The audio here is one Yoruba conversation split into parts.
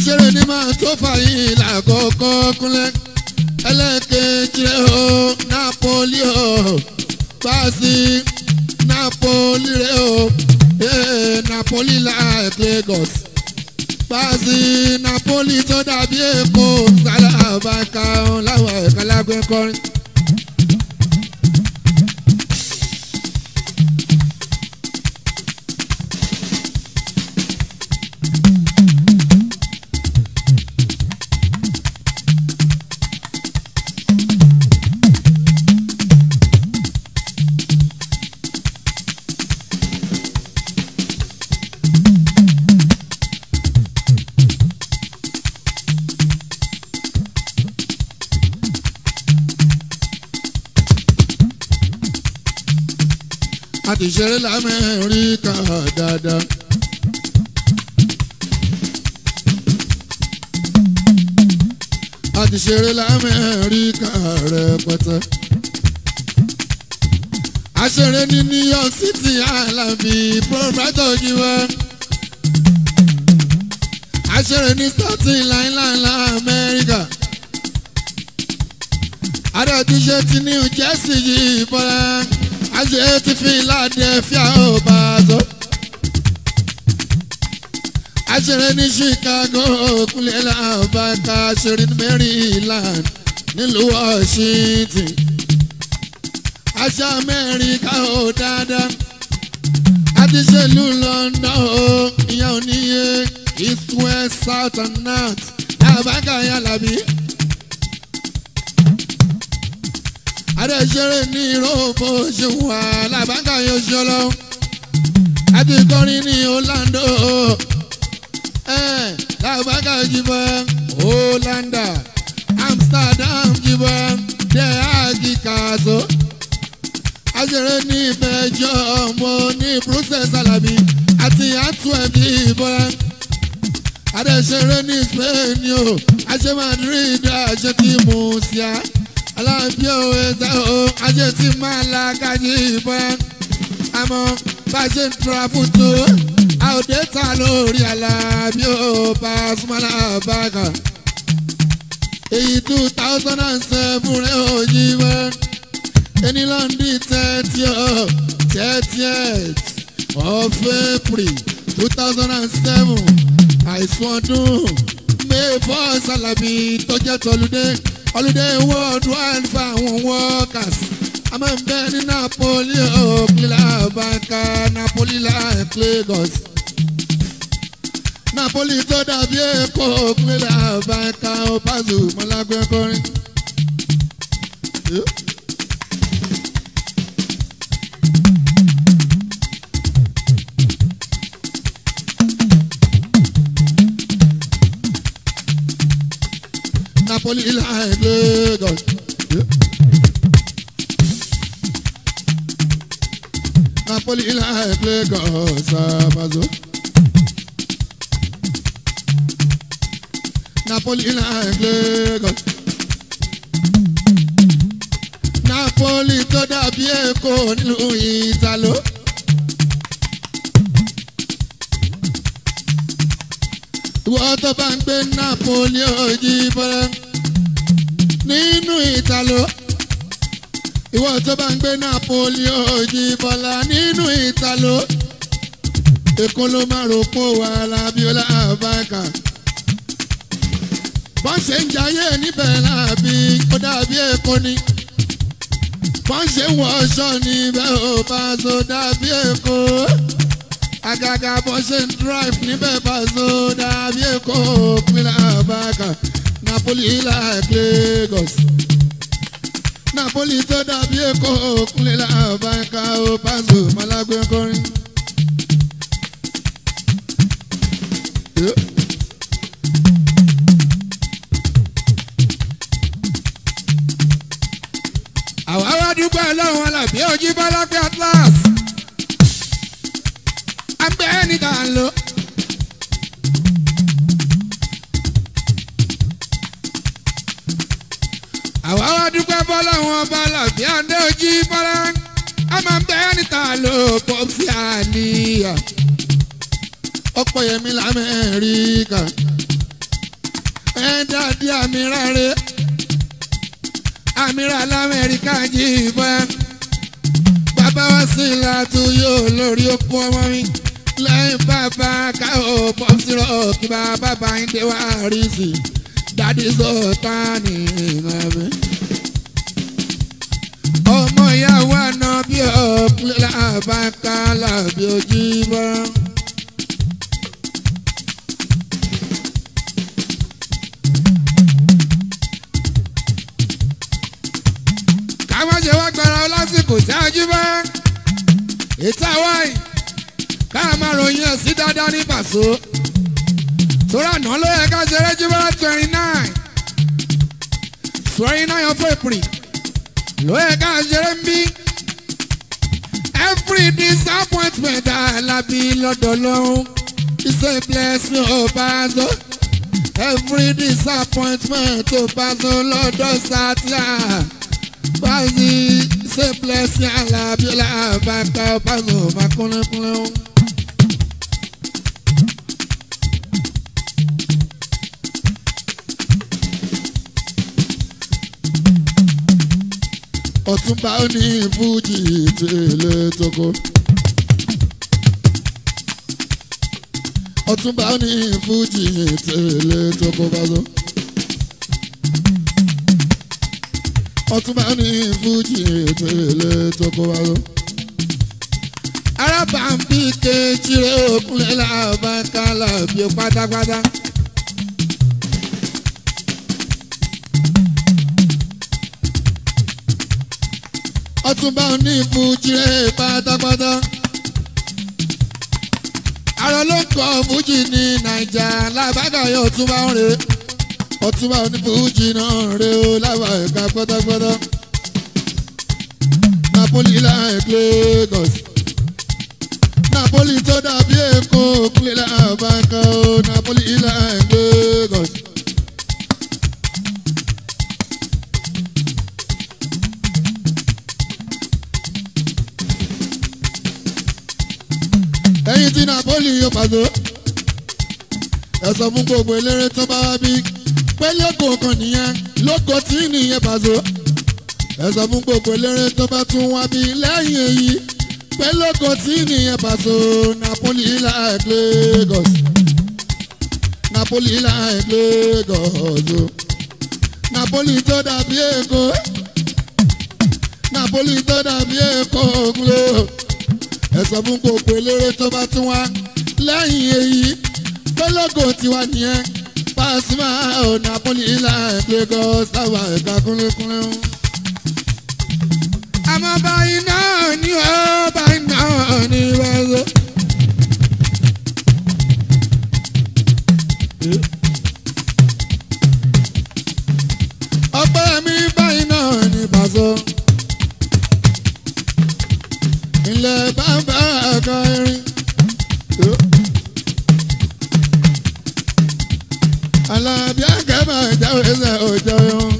aṣèré ní máa tó fàyín lákòókò kúnlẹ̀ ẹlẹ́kẹ̀jì rẹ̀ o Napoli o Pàṣẹ Napoli rẹ̀ o eh, Napoli like Lagos Pàṣẹ Napoli tó dàbí Èkó sálábàkà láwọn ẹ̀ka lágbẹ́ kọrin. a ti ṣeré lamẹ́ríkà dáadáa. a ti ṣeré lamẹ́ríkà rẹpẹtẹ. a ṣeré ní New York City Alambi proprietor jíwá. a ṣeré ní Staten Island Amẹ́ríkà. a dẹ̀ ti ṣe ti New Jersey yìí bọ́lá ajé ti Philadelphia ó bá a sọ. aṣèré ní Chicago kúnlẹ̀ làbáka aṣèré ní Maryland nílùú Washington. aṣọ Amẹ́ríkà ó dáadáa. a ti ṣèlú London ó ìyẹn ò níye east west south and north làbáka yàlàbí. adẹ́sẹ̀rẹ̀ ní ìrọ́bù ṣùwà làbáńkà yóò ṣọlọ. àti kọrin ní Orlando ẹ̀ làbáńkà jìbọ̀ Hollanda Amsterdam jìbọ̀ dẹ̀ àgìkàṣọ. àṣẹrẹ̀ ní Belgium mo ní Brussels Alabi àti Antwerp jìbọ̀. adẹ́sẹ̀rẹ̀ ní Spain o àṣẹ Madrid àṣẹ tí mo ṣíà alábí òwe ṣe o ajé tí máa la kájí ìbọn àmọ́ bá ṣe ń tura fún tó àòdè ta lórí alábí ò bá súnmọ́lá bàgà èyí two thousand and seven rẹ̀ ò yí wẹ́ ẹni lọ́ndì thirty ọ̀ thirtieth of April two thousand and seven àìsùn ọdún may four Salabi tó jẹ́ tọ́lúdé holiday worldwide for àwọn workers a máa ń bẹ ní Napoli òkìlá banka Napoli like Lagos Napoli tó dàbí Èkó òkìlá banka opazu mọ́lágbé kọrin. Napoli like Lagos. Yeah. Napoli like Lagos, Amazo. Napoli like Lagos. Napoli tó dàbí Èkó nílùú Ìtàló. Ìwọ tó bá ń gbé Napoli òjì bọ́lá nínú Ìtàló. Ìwọ tó bá ń gbé Napoli òjì bọ́lá nínú Ìtàló. Èkó ló máa rò pọ̀ wà lábíọ́lá àbáka. Bọ́n ṣe ń jayé níbẹ̀ láàbí ó dàbí Èkó ni. Bọ́n ṣe ń wọṣọ níbẹ̀ ò bá so dàbí Èkó agaga bó ṣe ń drive níbẹ̀ Paso dàbí Èkó pínlẹ̀ àbáka Napoli like Lagos Napoli tó dàbí Èkó pínlẹ̀ àbáka ó Paso malagbe kọrin. Yeah. àwa wá dúpẹ́ lọ́wọ́ alábí ojú bọ́lá pé atlas abẹ́ níta ń lò. àwa wá dúpẹ́ bọ́lá wọn bọ́lá bí adé ojú bọ́lá a máa ń bẹ́ níta lò pọ́pì àníyàn ọ̀pọ̀ yẹmi lamẹ́ríkà dàdí àmìrà rè àmìrà lamẹ́ríkà jí ìbọn bàbá wa sí ìlàtú yóò lórí okú ọmọ mi lẹ́yìn bàbá káwọ́ pọ́sírọ̀ kí bàbá bá ń dé wá rí sí dádì sọ̀tà ní ìmọ̀ ọmọ ìyàwó àná bí ọ̀pẹ́ làbáká làbí ojú bọ́. káwọn ṣe wá gbára lásìkò tí a jí bá ètò àwáì káà máa ròyìn ẹ̀ sí dáadáa ní pàṣọ. tóra náà ló yẹ ká ṣeré jí bá twenty nine twenty nine of April ló yẹ ká ṣeré ń bí. every disappointment alábí lọ́dọ̀ lọ́hún is a blessing ó bá zọ. every disappointment ó bá zọ lọ́dọ̀ sátìá. báyìí ṣe blessing alábí làbàkà ó bá zọ máa kúnlẹ̀kúnlẹ̀ ó. ọ̀túnba ó ní fújì tẹ̀lé tókó. ọ̀túnba ó ní fújì tẹ̀lé tókó bázo. ọ̀túnba ó ní fújì tẹ̀lé tókó bázo. arábàmbí kejì rẹ̀ òkúnlẹ̀ làbáńkà làbí pátápátá. ọtúnba òní fújì rẹ pátápátá. àrò ló ń kọ fújì ní nàìjà lábàgà yóò túnbà ń re ọtúnba òní fújì náà re ó lábà ẹ̀ka pátápátá. napoli like Lagos napoli tó dàbí èkó kúlẹ̀ làbàkà ó napoli like Lagos. ẹ̀yin tí napoli yóò pàdé ẹ sọ fún gbogbo eléré tó bá wá bí pé lóko kan nìyẹn lóko tí nìyẹn pàṣẹ ẹ sọ fún gbogbo eléré tó bá tún wá bí lẹ́yìn èyí pé lóko tí nìyẹn pàṣẹ napoli like Lagos napoli like Lagos o napoli tó dàbí èkó napoli tó dàbí èkó ògùnlé ẹ sọ fún gbogbo eléré tó bá tún wá lẹ́yìn èyí gbólógò tiwa nìyẹn Pasuma ò Napoli like Lagos láwa ẹ̀ka kúnlẹ̀kúnlẹ̀ o. àmọ́ báyìí náà ni ó báyìí náà ni wẹ́ẹ́sọ. ọpẹ́ mi báyìí náà ni Paso ilẹ̀ bàbá ẹ̀ka irin. Alábí àgẹ́bà jáwé ṣe òjò yun.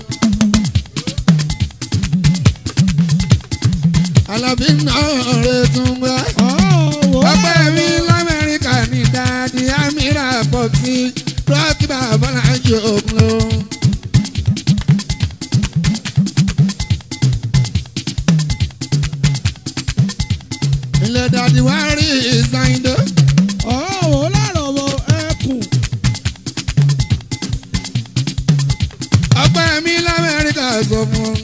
Alábí náà rẹ̀ tún gbá. Ọpẹ́ mi l'Amẹ́ríkà ní dáadé Amira Pọ̀tì Rọ́ọ̀kì bàbá náà jẹ́ òkun lọ. ilẹ̀ dàdí wá rí ìsáyìndó. ọ̀hún láàrọ̀ wọ ẹkùn. ọpẹ́ mi lamẹ́ríkà sọ fún un.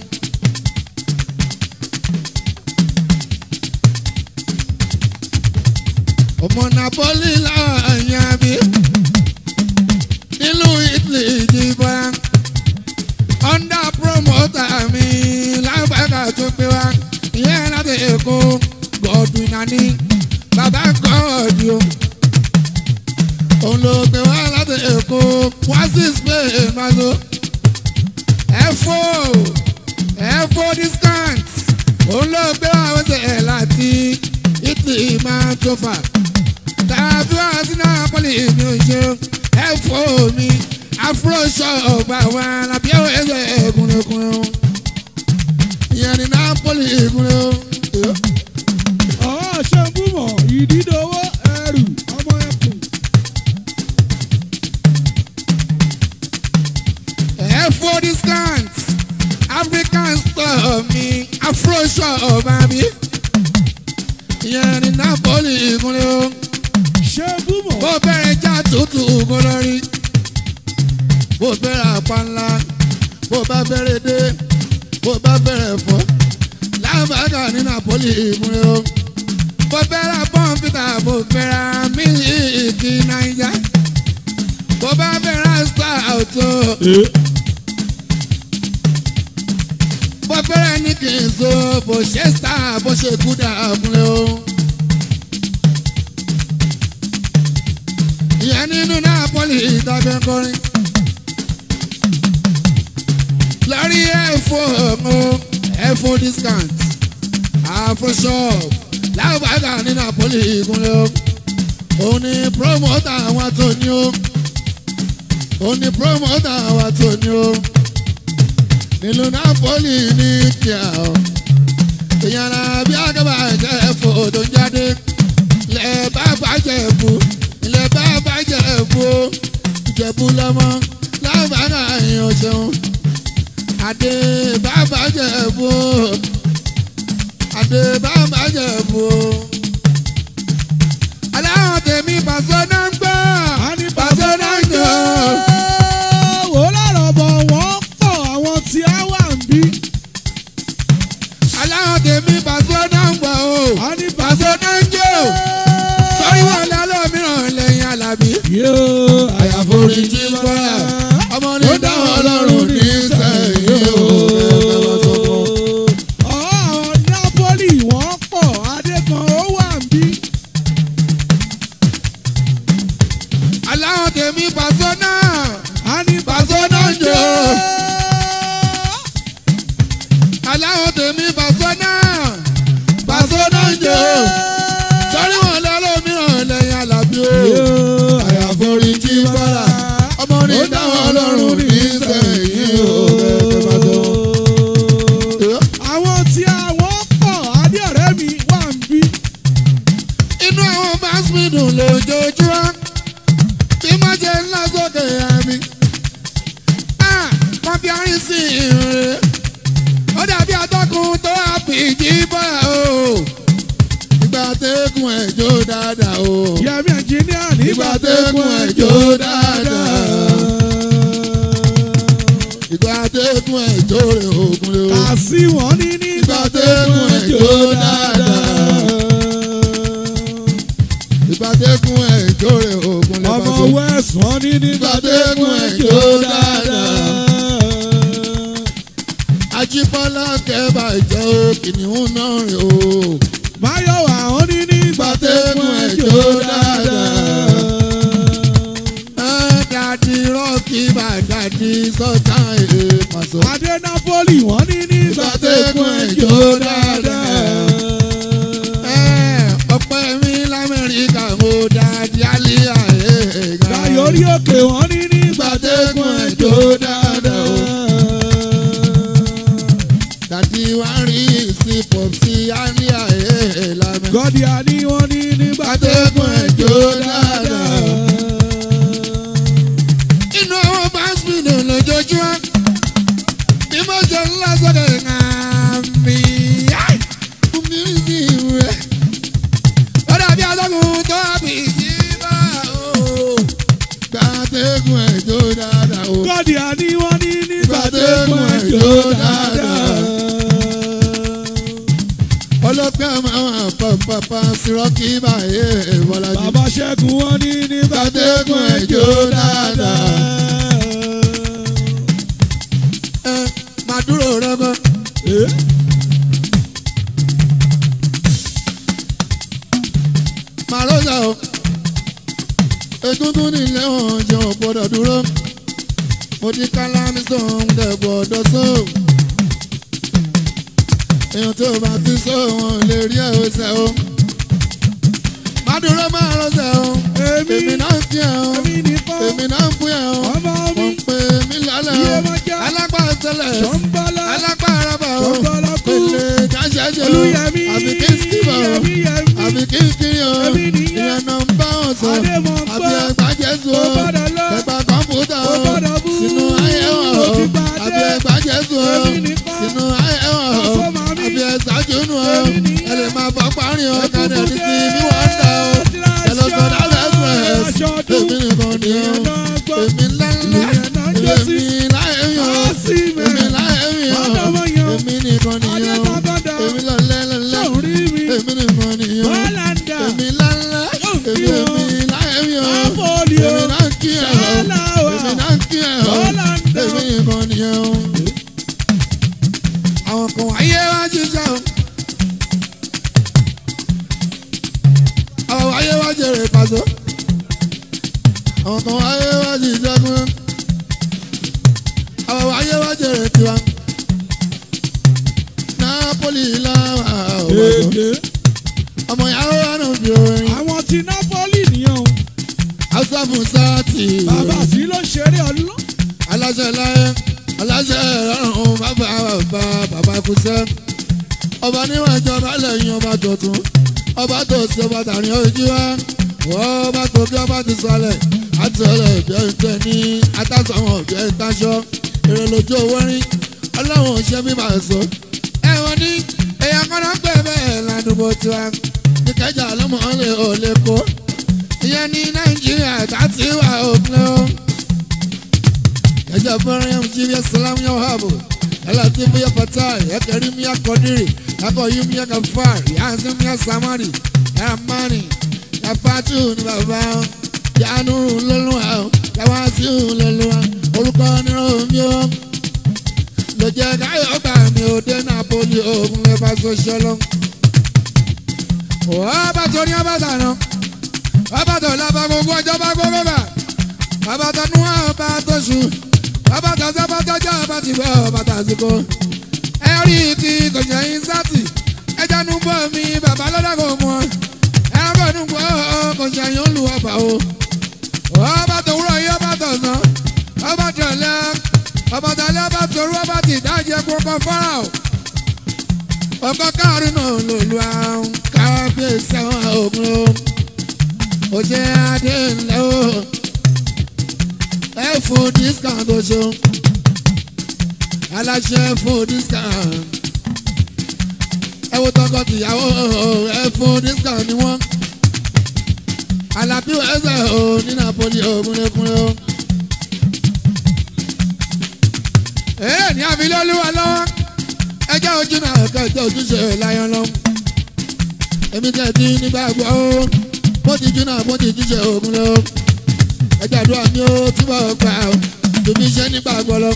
ọmọ napoli láàyè àbí nílùú italy ìjìbá under promoter mi lágbàgà tó gbé wá ìyẹn láti èkó godwin nani bàbá gọ́ọ̀dì o òun ló gbé wá láti èkó wá sí spain mazo ẹ̀fọ́ ẹ̀fọ́ discount òun ló gbé wá wẹ́sẹ̀ láti italy máa tó fà tàbí wá sí napoli mi ò ṣe ẹ̀fọ́ mi afro shop àwọn alábí ẹ̀wẹ̀ ẹ̀gúnlẹ̀gúnlẹ̀ o ìyẹn ní napoli ìgúnlẹ̀ o. ọ̀hún ṣe ń búmọ̀ ìdídòwò ẹrù ọmọ ẹkùn. afroṣọ ọba mi ìyẹn ní napoli ìkúnlẹ̀ o ṣé búmọ̀ bó bẹ̀rẹ̀ já tútù kó lórí bó bẹ̀rẹ̀ apá ńlá bó bá bẹ̀rẹ̀ dé bó bá bẹ̀rẹ̀ fọ́ lábàgà ní napoli ìkúnlẹ̀ o bó bẹ̀rẹ̀ pọ́ǹpítà bó bẹ̀rẹ̀ mílíìkì náírà bó bá bẹ̀rẹ̀ star auto bó bẹ̀rẹ̀ ní kì í so bó ṣe star bó ṣe kú dà kúnlẹ̀ o. ìyẹn nínú Napoli ìtàgé kọrin. lórí ẹ̀fọ́ ọ̀hún ẹ̀fọ́ discount afro shop láwùbáàgà ní Napoli ìgúnlẹ̀ o. òun ni promoter àwọn tó ní o. òun ni promoter àwọn tó ní o. nílùú Napoli ní kíá o. ìyàrá bí agbábà jẹ́ ẹ̀fọ́ tó ń jáde lẹ́ẹ̀ bá bàjẹ́ bù ilẹ̀ bá bàjẹ́ bù ó ìjẹ̀bù lọ́mọ lábàárà èèyàn ṣeun adé bá bàjẹ́ bù ó adé bá bàjẹ́ bù ó. aláwọ̀ tèmi pàṣẹ náà ń gbọ́ pàṣẹ náà ń jọ. wò lọ́rọ̀ bọ̀ wọ́n pọ̀ àwọn tí a wà ń bí. aláwọ̀ tèmi pàṣẹ náà ń gbọ́ o a ní pàṣẹ náà ń jọ. sọ́rí wọn lálọ́ mìíràn lẹ́yìn alábí. yóò àyàforíjì bọ́lá ọmọ ní dáhùn ọlọ́run ní sẹ́yìn o. Àwọn Napoli wọ́n pọ̀ Adékan ó wà ń bí. aláwọ̀ tèmi pàṣẹ náà A ní pàṣẹ náà ń jò. aláwọ̀ tèmi pàṣẹ náà pàṣẹ náà ń jò. sọ́rí wọn lálọ́ mìíràn lẹ́yìn alábí o. àyàforíjì bọ́lá ọmọ ní dáhùn ọlọ́run ní sẹ́yìn o. Àwọn tí àwọn pọ̀ Adé ọ̀rẹ́ mi wà ń bí. inú àwọn báṣmì dùn lójoojúmọ́ tí má jẹ ńlá sókè àmì. wọ́n fi arín sí ìrìn ó dàbí atọ́kùn tó àpìjì bọ́ o. ìgbà tẹ́kùn ẹ̀jọ́ dáadáa o. Yẹmi ẹnjìníà nígbà Ìgbà tẹ́kùn tẹ́kùn ẹ̀jọ́ ẹ̀jọ́ dáadáa. ìgbà tẹ́kùn ẹ̀jọ́ rẹ̀ ògùn lé o. Kà sí wọn ní nígbà Ìgbà tẹ́kùn tẹ́kùn ẹ̀jọ́ ẹ̀jọ́ dáadáa. ìgbà tẹ́kùn ẹ̀jọ́ rẹ̀ ògùn lé Ọmọ bá so. West wọn ní nígbà tẹ́kùn ẹ̀jọ́ dáadáa. Ajíbọ́lá kẹ́bà jẹ́ o kìnìún náà rè o. Máyọ̀wá wọn ní nígbà tẹ́kùn ẹ̀jọ́ dáadáa. Ẹ dàdí rọ́ọ̀kì bá dàdí sọ́tà èdè pàṣọ. Adé Napoli wọ́n ní nígbà tẹ́kùn ẹ̀jọ́ dáadáa. Ẹ ọpẹ́ mi l'Amẹ́ríkà mo dàdí àlíyá ẹ̀ẹ́gà. Dayori òkè wọ́n ní nígbà tẹ́kùn ẹ̀jọ́ dáadáa. Dàdí wá rí sí pọ̀pì àlíyá ẹ̀ẹ́lámẹ́. Gọ́dí àní wọ́n ní nígbà Atẹ́gùn ẹ̀jọ́ dáadáa. inú àwọn báńsìmìnì lójoojúmọ́ bí mo ṣe ń lọ sọ́dọ̀ ìhàmì mi sí rẹ̀ ó dàbí atọ́kùn tó bí jíbá o gbàtẹ́gùn ẹ̀jọ́ dáadáa o Gọ́dí àní wọ́n ní nígbà Gbàtẹ́gùn tẹ́kùn ẹ̀jọ́ ẹ̀jọ́ dáadáa. dáadáa. ọlọ́pẹ́ máa wà pàpàpà sírọ́kì báyé ìbọ̀lájú Bàbá Ṣẹ́gun wọ́n ní nígbà tẹ́kùn ẹ̀jọ́ dáadáa. ẹ máa dúró rẹ́gọ́. Eh? màlúùsà o egungun nílé wọn jẹ ò gbọ́dọ̀ dúró mo ti kálámì sóhun dẹ gbọ́dọ̀ só èèyàn tó bá ti só wọn lè rí ẹ ọsẹ o má dúró máa rọsẹ o Èmi èmi náà ń fi ẹ o èmi nìkan èmi náà ń fún ẹ o ọmọ mi wọ́n pè mí lálẹ́ Iye o máa já. alápá tẹ́lẹ̀ Ṣọ́nbọ́lá alágbára bá o Ṣọ́nbọ́lákú pèlè jáṣẹ́jẹ́ o Olúyẹmí àbí kí n sí bá o Yẹmí Yẹmí àbí kí n kiri o Èmi nìyẹn. ìyẹn náà ń bá wọn sọ Adémọ̀ ń àbí gbọ́. ẹgbà jésù o Ó gbọ́dọ̀ lọ. ẹgbà kọ̀ǹpútà Ó o gbọ́dọ̀ bú. sínú ayé wọn o Ó ti gbà dé. àbí ẹgbà jésù o Èmi nìkan. sínú ayé wọn o Ọ̀sọ́ màmí. àbí nìyẹn ìyẹn náà gbọ́. èmi ńláńlá ìyẹn náà jó sí. èmi láyẹ̀yàn Ọ́sì èmi mẹ́rin. láyẹ̀yàn Ọ̀dọ́mọ yan. èmi nìkan nìyẹn Adébágọ́dá. èmi lọ́lẹ́ lọ́lẹ́ Sọ̀rọ̀ rí mi. èmi nìkan nìyẹn Bọ́láńdà. èmi ńláńlá Yóò kí èmi wọn. èmi láyẹ̀yàn Àfọ̀lì o. èmi náà kí ẹ̀ ọ́ Ṣáláwà. èmi náà kí ẹ̀ ọ́ Bọ́láńdà. èmi nìkan nìyẹn o. àwọn kan wáyé wá jíjà o. àwọn wáyé wá jèrè pàṣẹ. àwọn kan wáyé wá jíjà gún. àwọn wáyé wá jèrè tiwa. Napoli làwọn àwọn Èdè. ọmọ ìyàwó wa náà fi orin. Àwọn ti Nápólì nìyẹn o. Hausa fún sáàtì. Bàbá sí ló ṣeré ọlọ́. aláṣẹ láyé aláṣẹ ọrùn bàbá bàbá bàbá kùsẹ́ ọba níwọ̀n ìjọba lẹ́yìn ọba tuntun ọba tó sí ọba tàrí ojú wa wọ́n ọba tó bí ọba ti sọlẹ̀ àtọ̀lẹ̀ ìbẹ́ ìtẹ́ ní atásọ̀wọ̀n ìbẹ́ ìtaṣọ èrè lójú owó rí ọlọ́run ò ṣe bí màá sọ. ẹ̀wọ̀n ní èèyàn kan náà pè bẹ́ẹ̀ ládùúgbò tiwa ìkẹjà lọ́mọ lè ò lè kó ìyẹn ní nàìjíríà tá ti wà òpin o. Yaja Maryam Jibia Salam ya Wahabu Elatifu ya Fatai Ya Karim ya Kodiri Ya Koyum ya Gafar Ya Azim ya Samari Ya Amani Ya Fatu ni bàbá Ya Nuru lọ́lọ́wà Ya Wasiu lọ́lọ́wà Orúkọ ni Romi o Ló jẹ́ káyọ̀ gbà mí ò dé Napoli ogun lè bá sọ́ṣọ́ lọ. Ọba tó ní ọba tàná Ọba tó lábá gbogbo ọjọ́ bá gbogbo bá Bàbá tó nú ọba tó sùn bàbá tàṣẹ bá tọjọ bá ti bọ bá tàṣìkò ẹ rí ti kòjá yín sátì ẹ jánu bọ mi bàbá lọ́dọ̀ kò mọ ẹ bọ̀ nù bọ́ kòjá yín ó lu ọba o ọba tó wúrọ̀ yín ọba tó sàn ọba tó lẹ ọba tó lẹ ọba tó rú ọba ti dájẹ kókó fọ́nrà o ọkọ káàrin náà ló lu àwọn kábíyèsí àwọn ògùn o òjẹ́ adé ńlẹ́ o ẹ fún discount oṣù aláṣẹ fún discount ẹ wo tọkọ tìyàwó ẹ fún discount ni wọn alábí ẹsẹ o ní napoli ògúnlẹkùnlẹ o. èrè ní àfilọ́lúwa lọ́wọ́ ẹjẹ́ ojú náà kẹjọ ojúṣe láyọ̀ lọ. èmi tẹ̀ tí nígbàgbọ́ o bó ti jú náà bó ti jíṣe ògúnlẹ o ẹjẹ àdúrà mi ó túbọ̀ gbà ó tòmí iṣẹ́ nígbà gbọ́lọ́.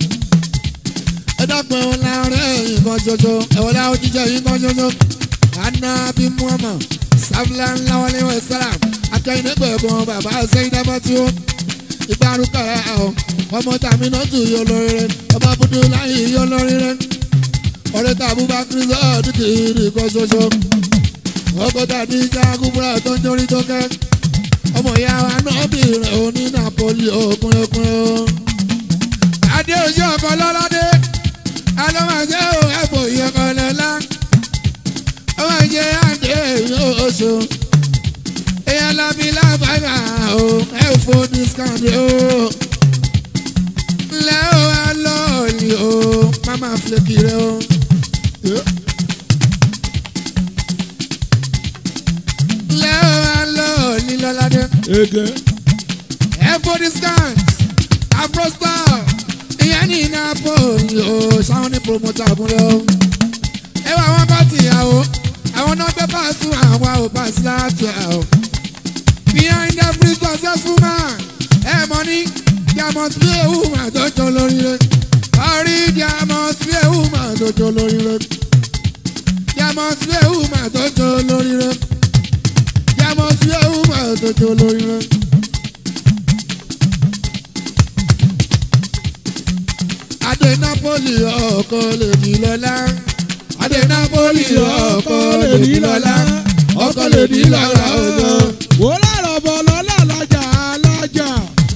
ẹ dákun ẹ̀wọ̀n láàárẹ̀ nǹkan ṣoṣo ẹ̀wọ̀n láwọn jíjẹ́ yìí nǹkan ṣoṣo. àná bí muhammad sáfìlà ńlá wọlé wẹ̀ sára akẹ́yìn nígbà ẹ̀gbọ́n bàbá sẹ́yìn dábàá tí ó. ìgbàrúkọ ẹ̀ ọ̀ ọmọ tàmí náà tù yọ lórí rẹ̀ ọmọ abudu láyé yọ lórí rẹ̀. ọ̀rẹ́ tàbí bá kírísọ́ dúkìrì nǹkan ṣoṣo. ọkọ̀ tàbí jágúbúrà tó ń jórí tó kẹ́ ọmọ ìyá wa náà bìrẹ̀ òní napoli òkun òkun o. adé ojú ọkọ lọ́ládé alọ́mọdé ò ẹ̀bùn ìyẹ̀kọ̀ lọ́lá ọmọ ìjẹ́ àdé oṣù èèyàn lábí lábàgà o ẹ̀fọ́ discount o. ńlẹ́ o wá lọ́ọ̀lì o mama flake rẹ o. ńlẹ́ o wá lọ́ọ̀lì lọ́ládé Ege. ẹ̀fọ́ discount afrostar ìyẹn ní napoli o sáwọn ní promoter àbúrò o. ẹ wá wọn bá tìyàwó àwọn náà gbé pàṣẹ àwọn àwọn pàṣẹ láti àwọn. behind every successful man ẹ mọ ní there must be a woman tó jọ lórí rẹ. orí there must be a woman tó jọ lórí rẹ. there must be a woman tó jọ lórí rẹ. there must be a woman tó jọ lórí rẹ. Adé Napoli ọkọ lè di lọ́lá. Adé Napoli ọkọ lè di lọ́lá. Ọkọ lè di lọ́lá ọjọ́. Wò lárọ̀ bọ̀ lọ́lá alájà alájà.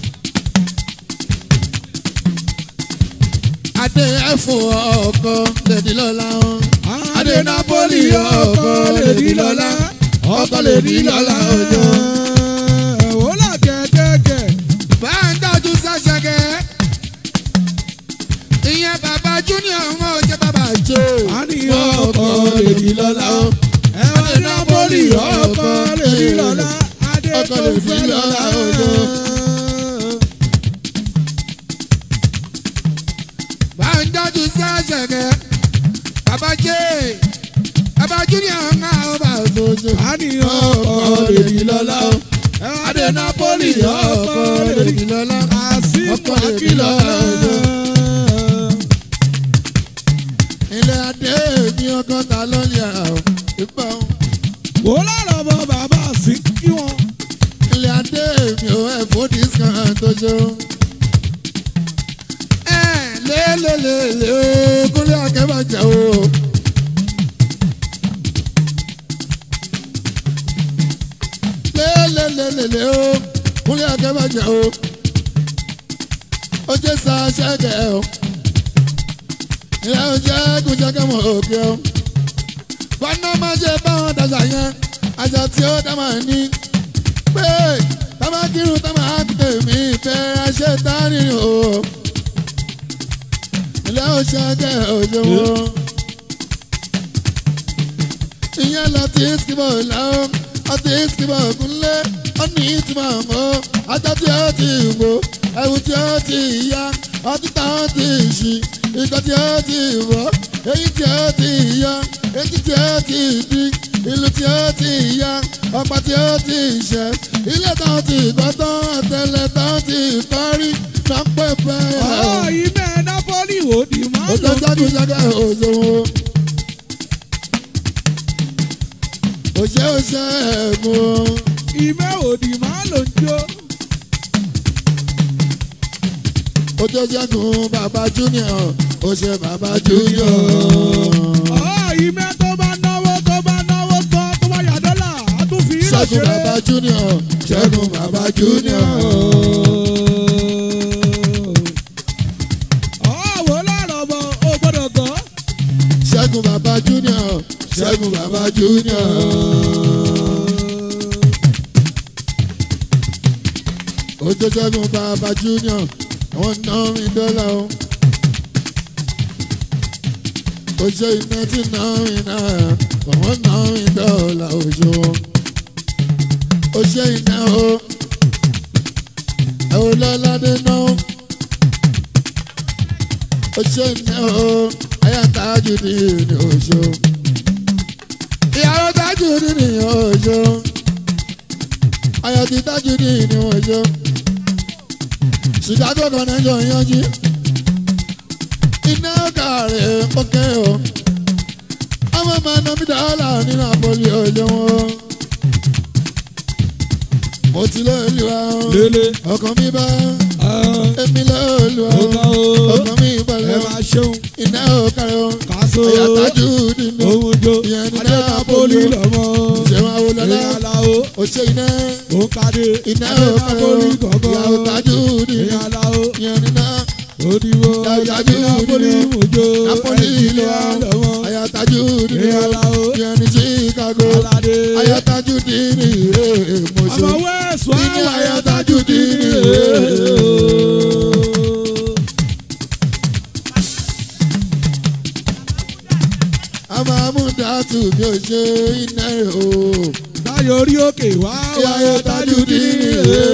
Adé ẹ̀fọ́ ọkọ lè di lọ́lá. Adé Napoli ọkọ lè di lọ́lá. Ọkọ lè di lọ́lá ọjọ́. Wò lá kẹ̀kẹ́kẹ̀. Bá ń dájú sáṣẹ́gẹ́. Ìyẹn bàbá Júnior wọn ò jẹ́ bàbá jò. A ní ọkọ lè di lọ́lá. Ẹ̀wọ̀n ní Napoli ọkọ lè di lọ́lá. Adé Ọkọ tó lè di fẹ́ lọ́lá lọ́lá. ọjọ́. ọlá Kàsímù ọkọ̀ lè bí Akílọ̀ lọ́jọ́. ilé adé ní ọgọ́ta lọ́lẹ̀ àwọn ìpọ̀ wò lọ́rọ̀ bọ bàbá sí kí wọn. ilé adé mi ò ẹ̀fọ́ discount tó ṣe. ẹ lélelele o kúnlẹ̀ akẹ́bàjẹ́ o. lélelele o kúnlẹ̀ akẹ́bàjẹ́ o. ó jẹ́ sa ṣẹ́gẹ̀ o. ìyá ó jẹ́ kújẹ́kẹ́ mọ̀ òkè o. bọ́nà máa ṣe báwọn dàgbà yẹn àṣà tí ó dá máa ní pé tábà kírun tábà tèmi fẹ́ ṣe tání o. ilé òṣèké òjòwò. ìyẹn lọ tí ìsìnkìbọ̀ làwọn ọtí ìsìnkìbọ̀ kúnlé ọ̀nì ìtumọ̀ mọ́ ajá tí ó ti wò ẹ̀wù tí ó ti yá ọtí táwọn ti ṣì ìkọ́ tí ó ti wọ̀ èyí tí ó ti yá èyí tí ó ti di ìlú tí ó ti yá ọ̀pá tí ó ti ṣẹ́ ilé táwọn ti kọ́ tán àtẹlẹ táwọn ti parí náà pẹ́ bẹ́ẹ̀. ọ̀rọ̀ yìí bẹ́ẹ̀ nápọ́lì wò di máa ó lò. tán jágúnjágá òṣòwò. òṣè òṣè ẹ̀gbọ́n. ìmẹ́ òdì máa lò ń jó. ó tó ṣẹ́gun bàbá junior ó ṣe bàbá junior. ọ̀rọ̀ yìí mẹ́ tó bá náwó tó bá náwó tán tó bá yà dọ́là á tún fi í lọ ṣẹ́gun ṣeré. bàbá junior ṣẹ́gun bàbá junior. ọ̀rọ̀ wò lọ́rọ̀ bọ̀ ó gbọ́dọ̀ gọ́. ṣẹ́gun bàbá junior ṣẹ́gun bàbá junior. ó tó ṣẹ́gun bàbá junior àwọn náà mi dọ́là o. ó ṣe iná tí náà mi náà àwọn náà mi dọ́là oṣù wọn. ó ṣe iná o. ẹ ò lọ́ládé náà. ó ṣe iná o. ayé àtàjù ní ìní oṣù. ìyàwó tájù ní ìní oṣù. ayọ̀ ti tájù ní ìní oṣù chicago connection yanjú iná kàrẹ̀ pọ́kẹ́ o ọmọ máa ná mi dọ́là nínú àpòlì olówó mo ti lóòlù wa o lélẹ̀ ọkàn mi bá ẹ̀ èmi lóòlù wa ó o ká o ọkàn mi ẹ balẹ̀ o máa ṣeun iná kàrẹ̀ o kàṣó àyàtájú nínú ohun jó ìyẹn ní adé nápọ́lì lọ́mọ. ìṣẹ̀wọ̀n awolọ́lá èèyàn làwọ̀ òṣè iná ó kàdé iná adé kàrẹ̀ o nápọ́lì gọ̀gọ̀. ìyàwó tájú nínú èèyàn làwọ̀ ìyẹn ní náà. òdìbò Dájúdájú adé nápọ́lì nínú mojó Napoli ìlú wa èèyàn lọ́mọ. ayataju nínú èèyàn làwọ̀ ìyẹn ní Chicago aládé. ayataju nínú ìrè mọṣọ ọmọ wẹ́ẹ̀sì wá Nínú wà ayátájú dínì. amamudatu mi ò ṣe iná rẹ o Táyọ̀ orí òkè wá wà ayataju nínú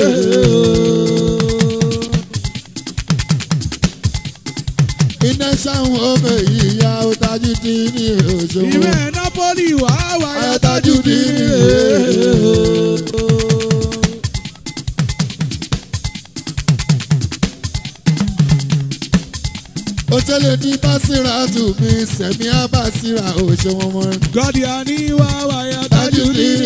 iná sáwọn ọmọ yìí ya ọtajú dínì òṣòwò Ìwé Nápólì wá wà ayataju dínì. òṣèlè ní básírà tù mí sẹ̀mí àbásírà òṣèwọ̀n mọ́. Gọ́dì àní wá wà yàtájú dínì.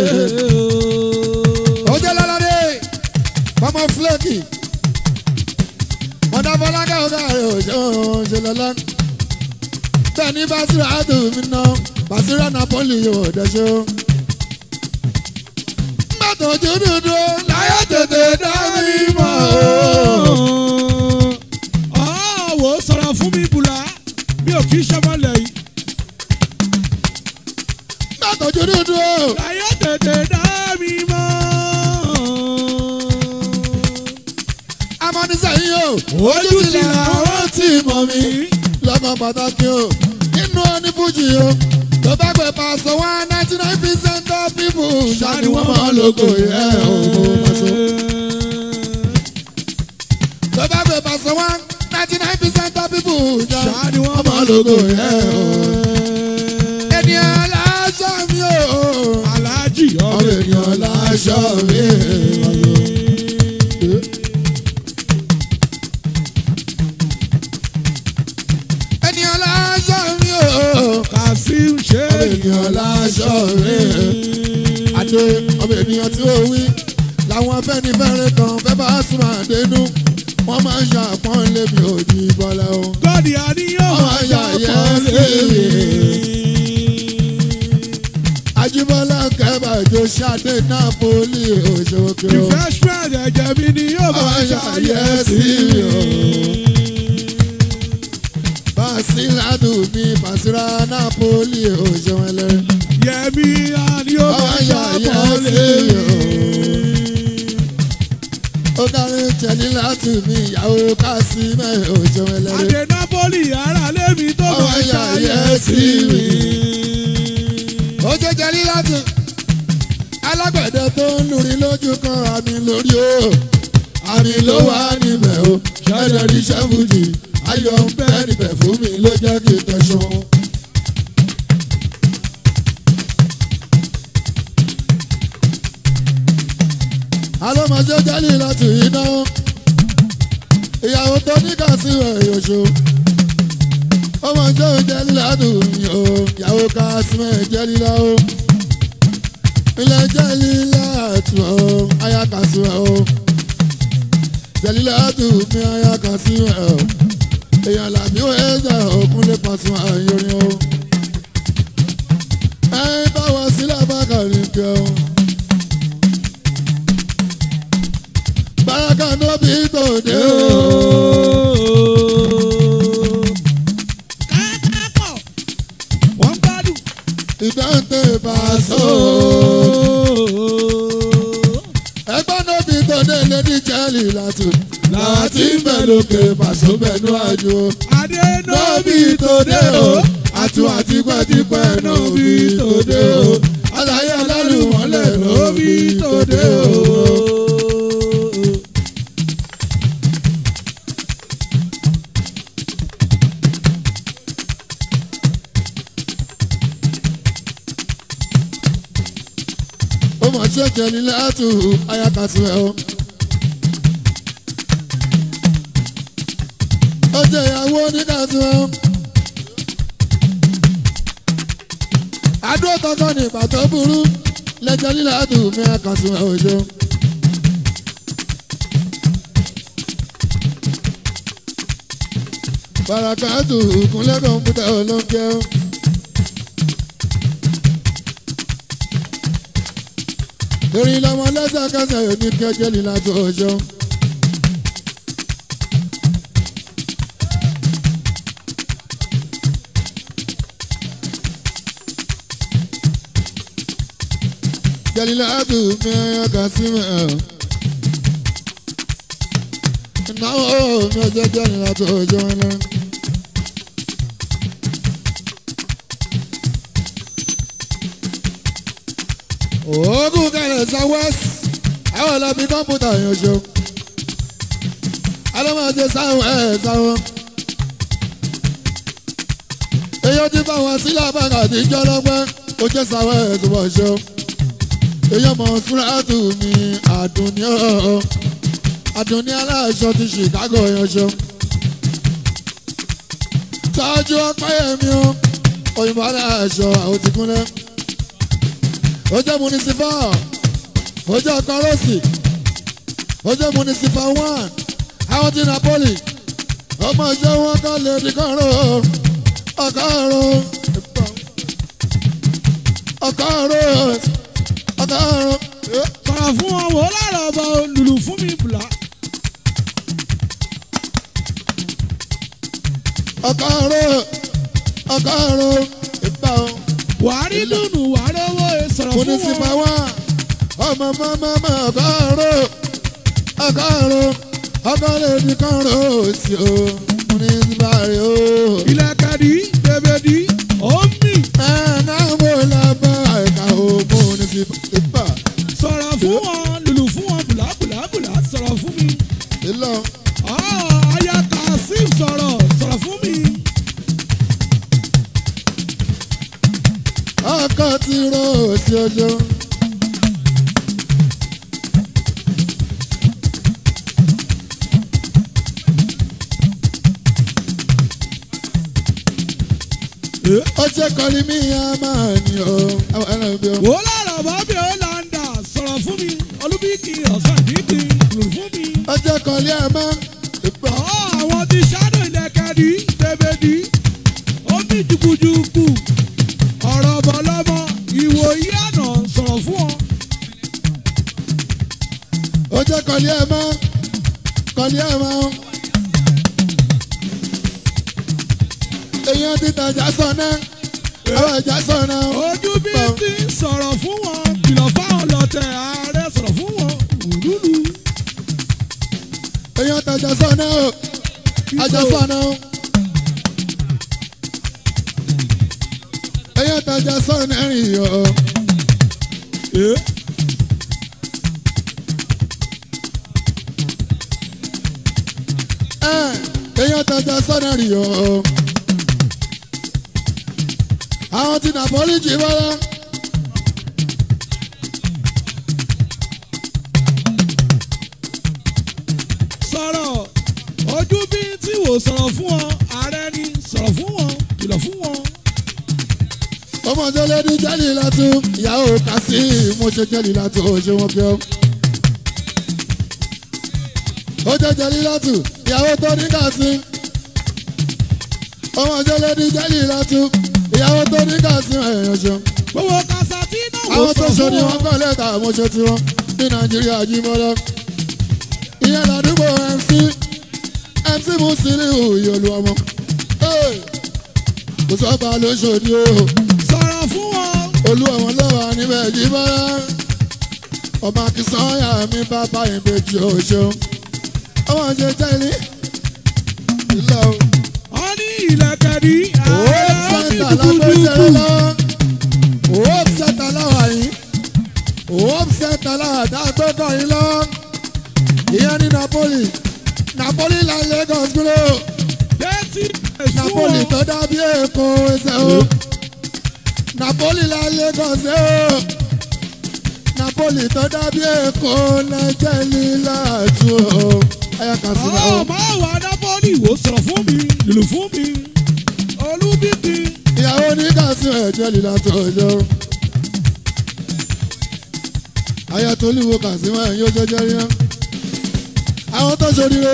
ọjọ́ lọ́lọ́dé mọ́mọ́ fúlẹ́kì mọ́tàfọ́lákà ọ̀gá rẹ̀ òṣèwọ̀n ṣe lọ́lá. bẹ́ẹ̀ ni básírà tù mí ná básírà napoli yóò dẹ́ṣọ́. mọ́tò ojú dúdú láyé tètè dá mi mọ́ o. Ọ̀wọ́ sọ̀rọ̀ fún mi bùlá mi ò kì í ṣọmọlẹ̀ yìí. mọ́tò ojú dúdú Láyé tètè dá mi mọ́. amọ́nisẹ́yìn o Ojú ti làwọn tí mọ̀ mí. lọ́kàn pàtàkì o nínú onífújì o tó bá gbé pàṣẹ one ninety nine percent of people ṣáàni wọ́n máa lóko ẹ̀ ò pàṣẹ. tó bá gbé pàṣẹ one ninety nine percent of people Ṣáàni wọ́n máa lóko ẹ̀ ò. ènìyàn láṣọ mi o Aláàjì ọmọ ọ̀rẹ́ ènìyàn láṣọ mi. ènìyàn láṣọ rẹ̀ àdé ọmọ ènìyàn tí ó wí làwọn afẹ́nifẹ́re kan fẹ́ bá sùn àdénú wọ́n máa ń ṣàpọ́n lébi òjì bọ́lá o. gọ́dì àníyàn Ọmọ máa ìyá ṣàpọ̀ yẹn lé. Ajíbọ́lá kẹ́bàjọ ṣáde Nápólì òṣòkè o. refreshment ẹ̀jẹ̀ mi ni yóò Ọmọ máa ìyá ṣàyẹ̀ yẹn sí sí i. o. Bàṣírádù mi Bàṣírá Nápólì òṣòwẹ̀lẹ̀. yẹmi àníyàn Ọmọ máa ìyá ṣàpọ̀ yẹn lé. sí o. Ó dárí tẹ̀lé láti mi ìyàwó Kásímẹ̀ òṣòwẹ̀lẹ̀. àdè napoli ara lémi tó Ọmọ máa ìyá ṣàyẹ̀ yẹn sí sí i. mi. ó jẹ́ jẹ́lí láti alágbẹ̀dẹ tó ń lùrí lójú kan àmì lórí o àmì ló wà níbẹ̀ o ṣẹ́dẹ̀ rí ṣẹ́fùjì ayọ̀ ń bẹ́ níbẹ̀ fún mi ló jẹ́ kí n tẹ̀sán. alọ́mọdé jẹ́lí láti iná ìyàwó tó ní kàṣí rẹ̀ yòṣó ọmọ jẹ́ jẹ́lí ládùn mi o ìyàwó kàṣí rẹ̀ jẹ́lí lọ́wọ́ ilẹ̀ jẹ́lí látù o aya kàṣí rẹ̀ o jẹ́lí látù mi aya kàṣí rẹ̀ o èèyàn làbí wọ́n ẹ̀jẹ̀ òkun lè pàṣẹ àyọrin o ẹ̀yin bá wá sílẹ̀ bá kàrí kẹ́ o. Baraka no be tòde o. káàkiri wọ́n gbádùn. Ìdáǹtẹ̀ Paso. Ẹgbẹ́ no be tòde lédi jẹ́lì látò. Láti bẹ̀ lókè Paso bẹ̀nu àjò. adé No be tòde o. Àtún àti pẹ́tipẹ́ no be tòde o. Àlàyé alálùmọ́lẹ̀ no be tòde o. ó mọ̀ ṣe jẹ́ni látù ayakàtú ẹ̀ o. ó jẹ́ ìyàwó oníkàtú ẹ̀ o. àdúrà tọ́kọ́ ní ìgbà tó burú lẹ́jọ́ lílàtù mi àkàtú ẹ̀ òjò. barakatu kúnlẹ̀ kọ̀ǹpútà olóńkẹ́ o. torí lọ́mọ lẹ́sẹ̀kẹsẹ̀ yóò ní kẹjẹ́ líla tó ọjọ́. Jalila atu mi ọkà sí mi ẹ̀. Ìnáwó mi ọjọ́ jẹ́ líla tó ọjọ́ wọn lọ. oògùn kẹrẹ southwest àwọn ọlọ́bí kọ́mpútà yẹn ṣo alọ́mọdé sáwọn ẹ̀ sáwọn èyí ti bá wọn sílẹ̀ abáka àti jọlọ́pẹ́ ó jẹ́ sáwọn ẹ̀ tó bọ̀ ṣo èyí ọmọ súrátù mi àdùnní ọ̀ àdùnní aláṣọ ti chicago yẹn ṣo tọ́jú ọpẹ́ yẹmi o òyìnbó aláṣọ àwọn ti kúnlẹ̀ ojú municipal ojú kọrọsì ojú municipal one àwọn ti napoli ọmọ ìjọ wọn kọ lè di kọrọ ọkọọrọ ọkọọrọ ọkọọrọ sọ̀rọ̀ fún wọn wò ó lára ọba lùlù fún mi bùlá. ọkọọrọ ọkọọrọ ìgbà wọn. wàárí lùnù wàárí owó sọ̀rọ̀ fún municipal wọn. one ọmọ mọ́mọ́ ọkọọrọ ọkọọrọ ọkọọrọ di kọrọ sí o municipal rẹ o. ilẹ̀kẹ̀dì bèbèdì omi sọ̀rọ̀ fún wọn lùlù fún wọn bùlá bùlá bùlá sọ̀rọ̀ fún mi. Ah, aya kasim sọ̀rọ̀ sọ̀rọ̀ fún mi. ọkọ ti ro òsì ojo. ó ṣe kọ́lí mi á máa ní o àwọn ẹran bí o. wò ó lára bọ́bí ó là ń dà sọ̀rọ̀ fún mi olúbíkì ọ̀sán dídì lù fún mi. ó ṣe kọ́lí ẹ̀ mọ́ ìpè. ọ̀ àwọn ti ṣáàdùn ìlẹ̀kẹ̀dì tẹ̀bẹ̀dì ó ní jùkùjùkù ọ̀rọ̀ bọ̀lọ́mọ ìwòyí àná sọ̀rọ̀ fún ọ. ó jẹ́ kọ́lí ẹ̀ mọ́ kọ́lí ẹ̀ mọ́. èèyàn ti tajà sọ̀nà àwọn ìjà sọ̀nà. ojú bí ti ń sọ̀rọ̀ fún wọn kìlọ̀ fáwọn lọ́tẹ̀ ààrẹ sọ̀rọ̀ fún wọn òlúlu. èèyàn tajà sọ̀nà o àjà sọ̀nà o. èèyàn tajà sọ̀nà rìn o. ẹ̀, èèyàn tajà sọ̀nà rìn o. àwọn ti nàpọ́lì jì wọ́lá. sọ̀rọ̀ ojú bí tí wò sọ̀rọ̀ fún ọ ààrẹ ni sọ̀rọ̀ fún wọn kìlọ̀ fún wọn. ọmọ jẹlẹ ní jẹlì látú ìyàwó kàsí mo ṣe jẹlì látú ó ṣe wọn kí ọ. ó jẹ jẹlì látú ìyàwó tó ní kàsí. ọmọ jẹlẹ ní jẹlì látú ìyàwó tó ní kàsí ẹ̀yàn ṣe. gbogbo kasa tí náà wò àwọn tó sọ̀rọ̀ ṣe fún ni wọn. wọ́n kọ́ lẹ́tà mo ṣe tiwọn ní nàìjíríà jí mọ́lá. ìyẹn ládùúgbò mc mc musiliu ìyọlù ọmọ. Hey! kò sọ́ba lóṣòdì o sọ̀rọ̀ fún wọn. olú ọmọ lọ́wọ́ níbẹ̀ jí bọ́lá ọmọ akínsányà mi bàbá ìbejì òṣèlú ọmọ ṣe jẹ́lí ìlọ wọ́n ní ìlẹ̀kẹ̀dì òwò ààrẹ ní sẹ́ńtà lágbèsèré dúdúdúdú. lọ òwò sẹ́ńtà láwà yìí òwò sẹ́ńtà láwà dágbẹ́kọ̀ yìí lọ ìyẹn ní Napoli Napoli la Lagos gbúrò Dẹ́tí Napoli tó dàbí Èkó ẹsẹ̀ o Napoli la Lagos ẹ o Napoli tó dàbí Èkó lẹ́jẹ̀ lílà tù o ayaka sílẹ̀ o. Ọ̀ máa wà Nápọ́lì wò sọ̀rọ̀ fún mi, lùlù fún mi. Olúbíkì ìyàwó ní kàṣí ẹ̀jẹ̀ lílà tó ọjọ́. ayatollah kàṣímọ̀ ẹ̀yìn ó jẹjẹ rí náà. àwọn tó ṣoríire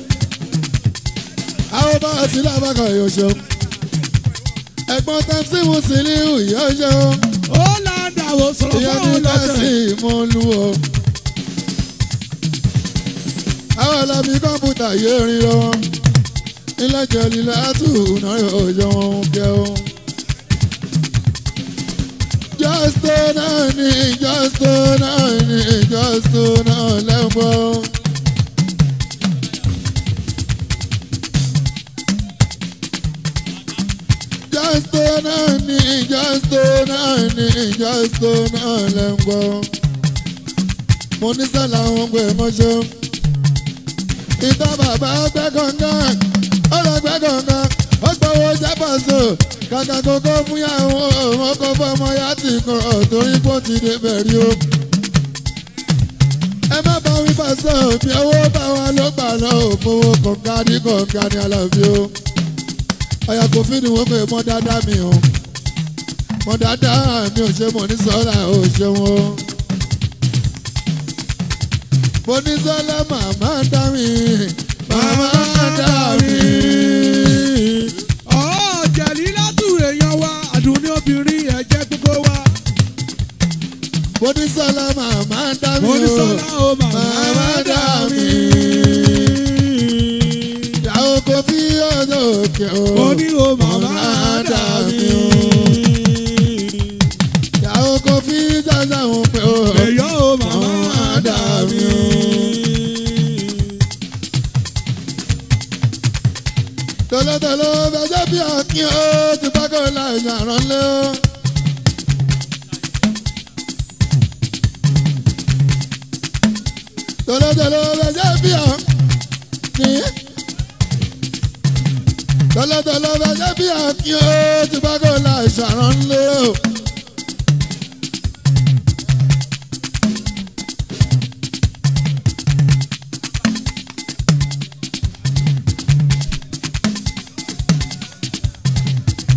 àwọn bá a sílẹ̀ abákan yóò ṣe. ẹ̀gbọ́n tẹ́sí Musiliu yóò ṣe o. ó là ń dà wò sọ̀rọ̀ ìyẹn fún ní àwọn kẹ́sì lọ́tẹ̀. ìmọ̀lú o. àwọn ọlọ́bí kọ́mpútà yé rin lọ. ilé jẹ̀lì látù náà yóò jọ wọn kẹ́ o. jọ́sítò náà ní jọ́sítò náà ní jọ́sítò náà lẹ́gbọ́n. jọ́sítò náà ní jọ́sítò náà ní jọ́sítò náà lẹ́gbọ́n. mo ní sẹ́lá àwọn gbé mọ́ṣọ́. ìtọ́ bàbá gbẹ́ kọ̀ọ̀kan ó lọ gbẹ́ kọ̀ọ̀kan ó gbowó jábọ̀sọ kàkà kókó fún yàwó ọmọ kó fọmọ yá ti kọ̀rọ̀ torí kó ti dé bẹ̀rí o. ẹ má bá wí pàṣẹ òbí owó bá wa ló gbà lọ òfowó kọ̀ọ̀kan ní kọ̀ọ̀kan ní alábí o. ọ̀yà kò fi ni wọ́n pè mọ́ dáadáa mi o mọ́ dáadáa mi ò ṣe mọ̀ ní sọ́ra ò ṣe wọn. mo ní sọ́lá màmá dá mi màmá dá mi. Ọ̀ jẹ̀lí látù èèyàn wa, àdùnní obìnrin ẹ̀jẹ̀ gbogbo wa. mo ní sọ́lá màmá dá mi Mo ní o sọ́lá o màmá dà mí. ìyàwó kò fi ọ̀dọ̀ òkè o. Mo ní o màmá dà mí. ìyàwó kò fi jájá wọn pé o. Èyọ́ o màmá dà mí. tolótoló fẹjọ́ bí ọkìn ó ti pákó láì yàrá lé o. tolótoló fẹjọ́ bí ọkìn. tolótoló fẹjọ́ bí ọkìn ó ti pákó láì yàrá lé o.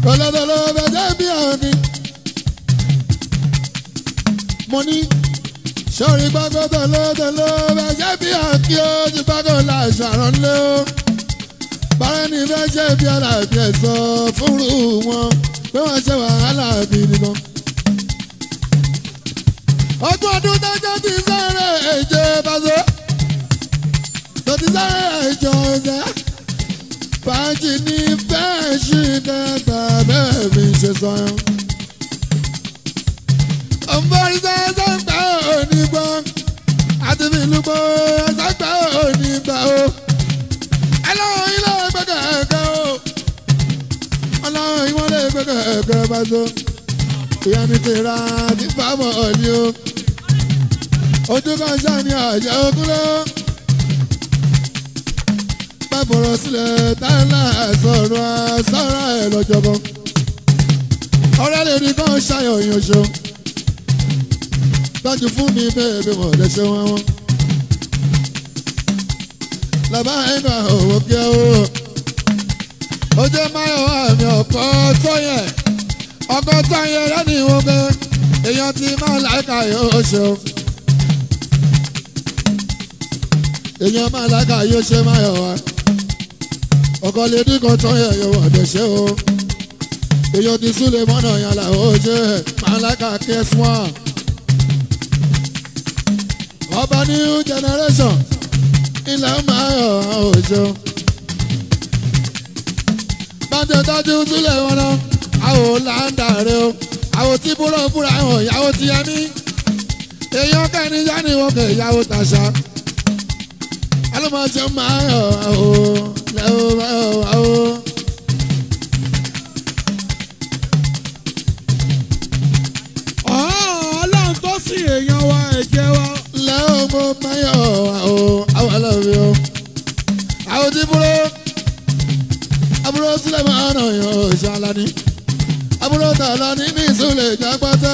tọ́lọ́tọ́lọ́ bẹ̀jẹ̀ bí ọ̀nì. mo ní sọ̀rí gbàgbọ́ tọ́lọ́tọ́lọ́ bẹ̀jẹ̀ bí ọ̀kí ó ti gbàgbọ́ la ṣàrán lé o. bára ní bẹ́jẹ̀ bí alábí ẹ̀ sọ fúnrú wọn pé wọ́n ṣe wàhálà bí nìkan. ọdún ọdún tọ́jọ́ ti sáré èjè bàzọ́ tó ti sáré èjò ọ̀sẹ̀ fàájì ní fẹ́ẹ́ ṣì kẹta bẹ́ẹ̀ mi ṣe sọ yẹn. ọ̀nbọ̀n sẹ́sẹ́ ń gbà ó ní gbọ́ àti fi ìlú gbọ́ ẹ̀sẹ̀ gbà ó ní gbà ó. ẹlọ́run ilé gbẹ́gẹ́ ẹ̀kẹ́ ó. ọlọ́run ìwọ́n lè gbẹ́gẹ́ ẹ̀kẹ́ bá tó. ìyá mi ti ra ti fáwọn ọ̀ní o. ojú kan ṣáà ní àjẹ́ okúnlẹ̀ bá fọ̀rọ̀ sílẹ̀ táìlà sọ̀rọ̀ sọ̀rọ̀ ẹ̀ lọ́jọ́bọ̀. ọ̀rẹ́ lè rí kán ṣayọ̀ ìyànṣọ́. tọ́jú fún mi bẹ́ẹ̀ bí wọ́n lè ṣe wọ́n wọ́n. làbá ẹ̀ka òwò kí ẹ o. ojú máyọ̀ àmì ọ̀pọ̀ tọ́yẹ̀ ọkọ̀ tọ́yẹ̀ lẹ́nu ìwọ̀n pé èèyàn ti máa láìka yóò ṣe o. èèyàn máa láìka yóò ṣe máyọ̀ wá ọkọ lè dín kan tán yẹ yọ wọ̀dẹ̀ ṣe o èyàn ti súlẹ̀ mọ́nà yàn là ó ṣe màláka kẹ́s one ọba new generation ilẹ̀ máa yọ̀ ó ṣe o bàtẹ tọ́jú súlẹ̀ wọn náà àwọn làǹdà rẹ o àwọn tí búrọ̀ fúnra hàn ìyàwó ti yẹ mí èèyàn kẹ́ni yanni wọn kẹ́ ìyàwó tàṣà alọ́mọṣẹ́ máa yọ̀ ó lẹ́wọ́ máa yọ̀ ó. ọlọ́run tó sì èèyàn wa ẹ̀jẹ̀ wa. lẹ́wọ́ mo máa yọ̀ ó àwọn aláwọ̀ o. àwọn tí búrọ̀ àbúrò sílẹ̀ máa nà yọ̀ ó ṣàlàní. àbúrò tààlà ní ní ìsúlẹ̀ ìjà pátá.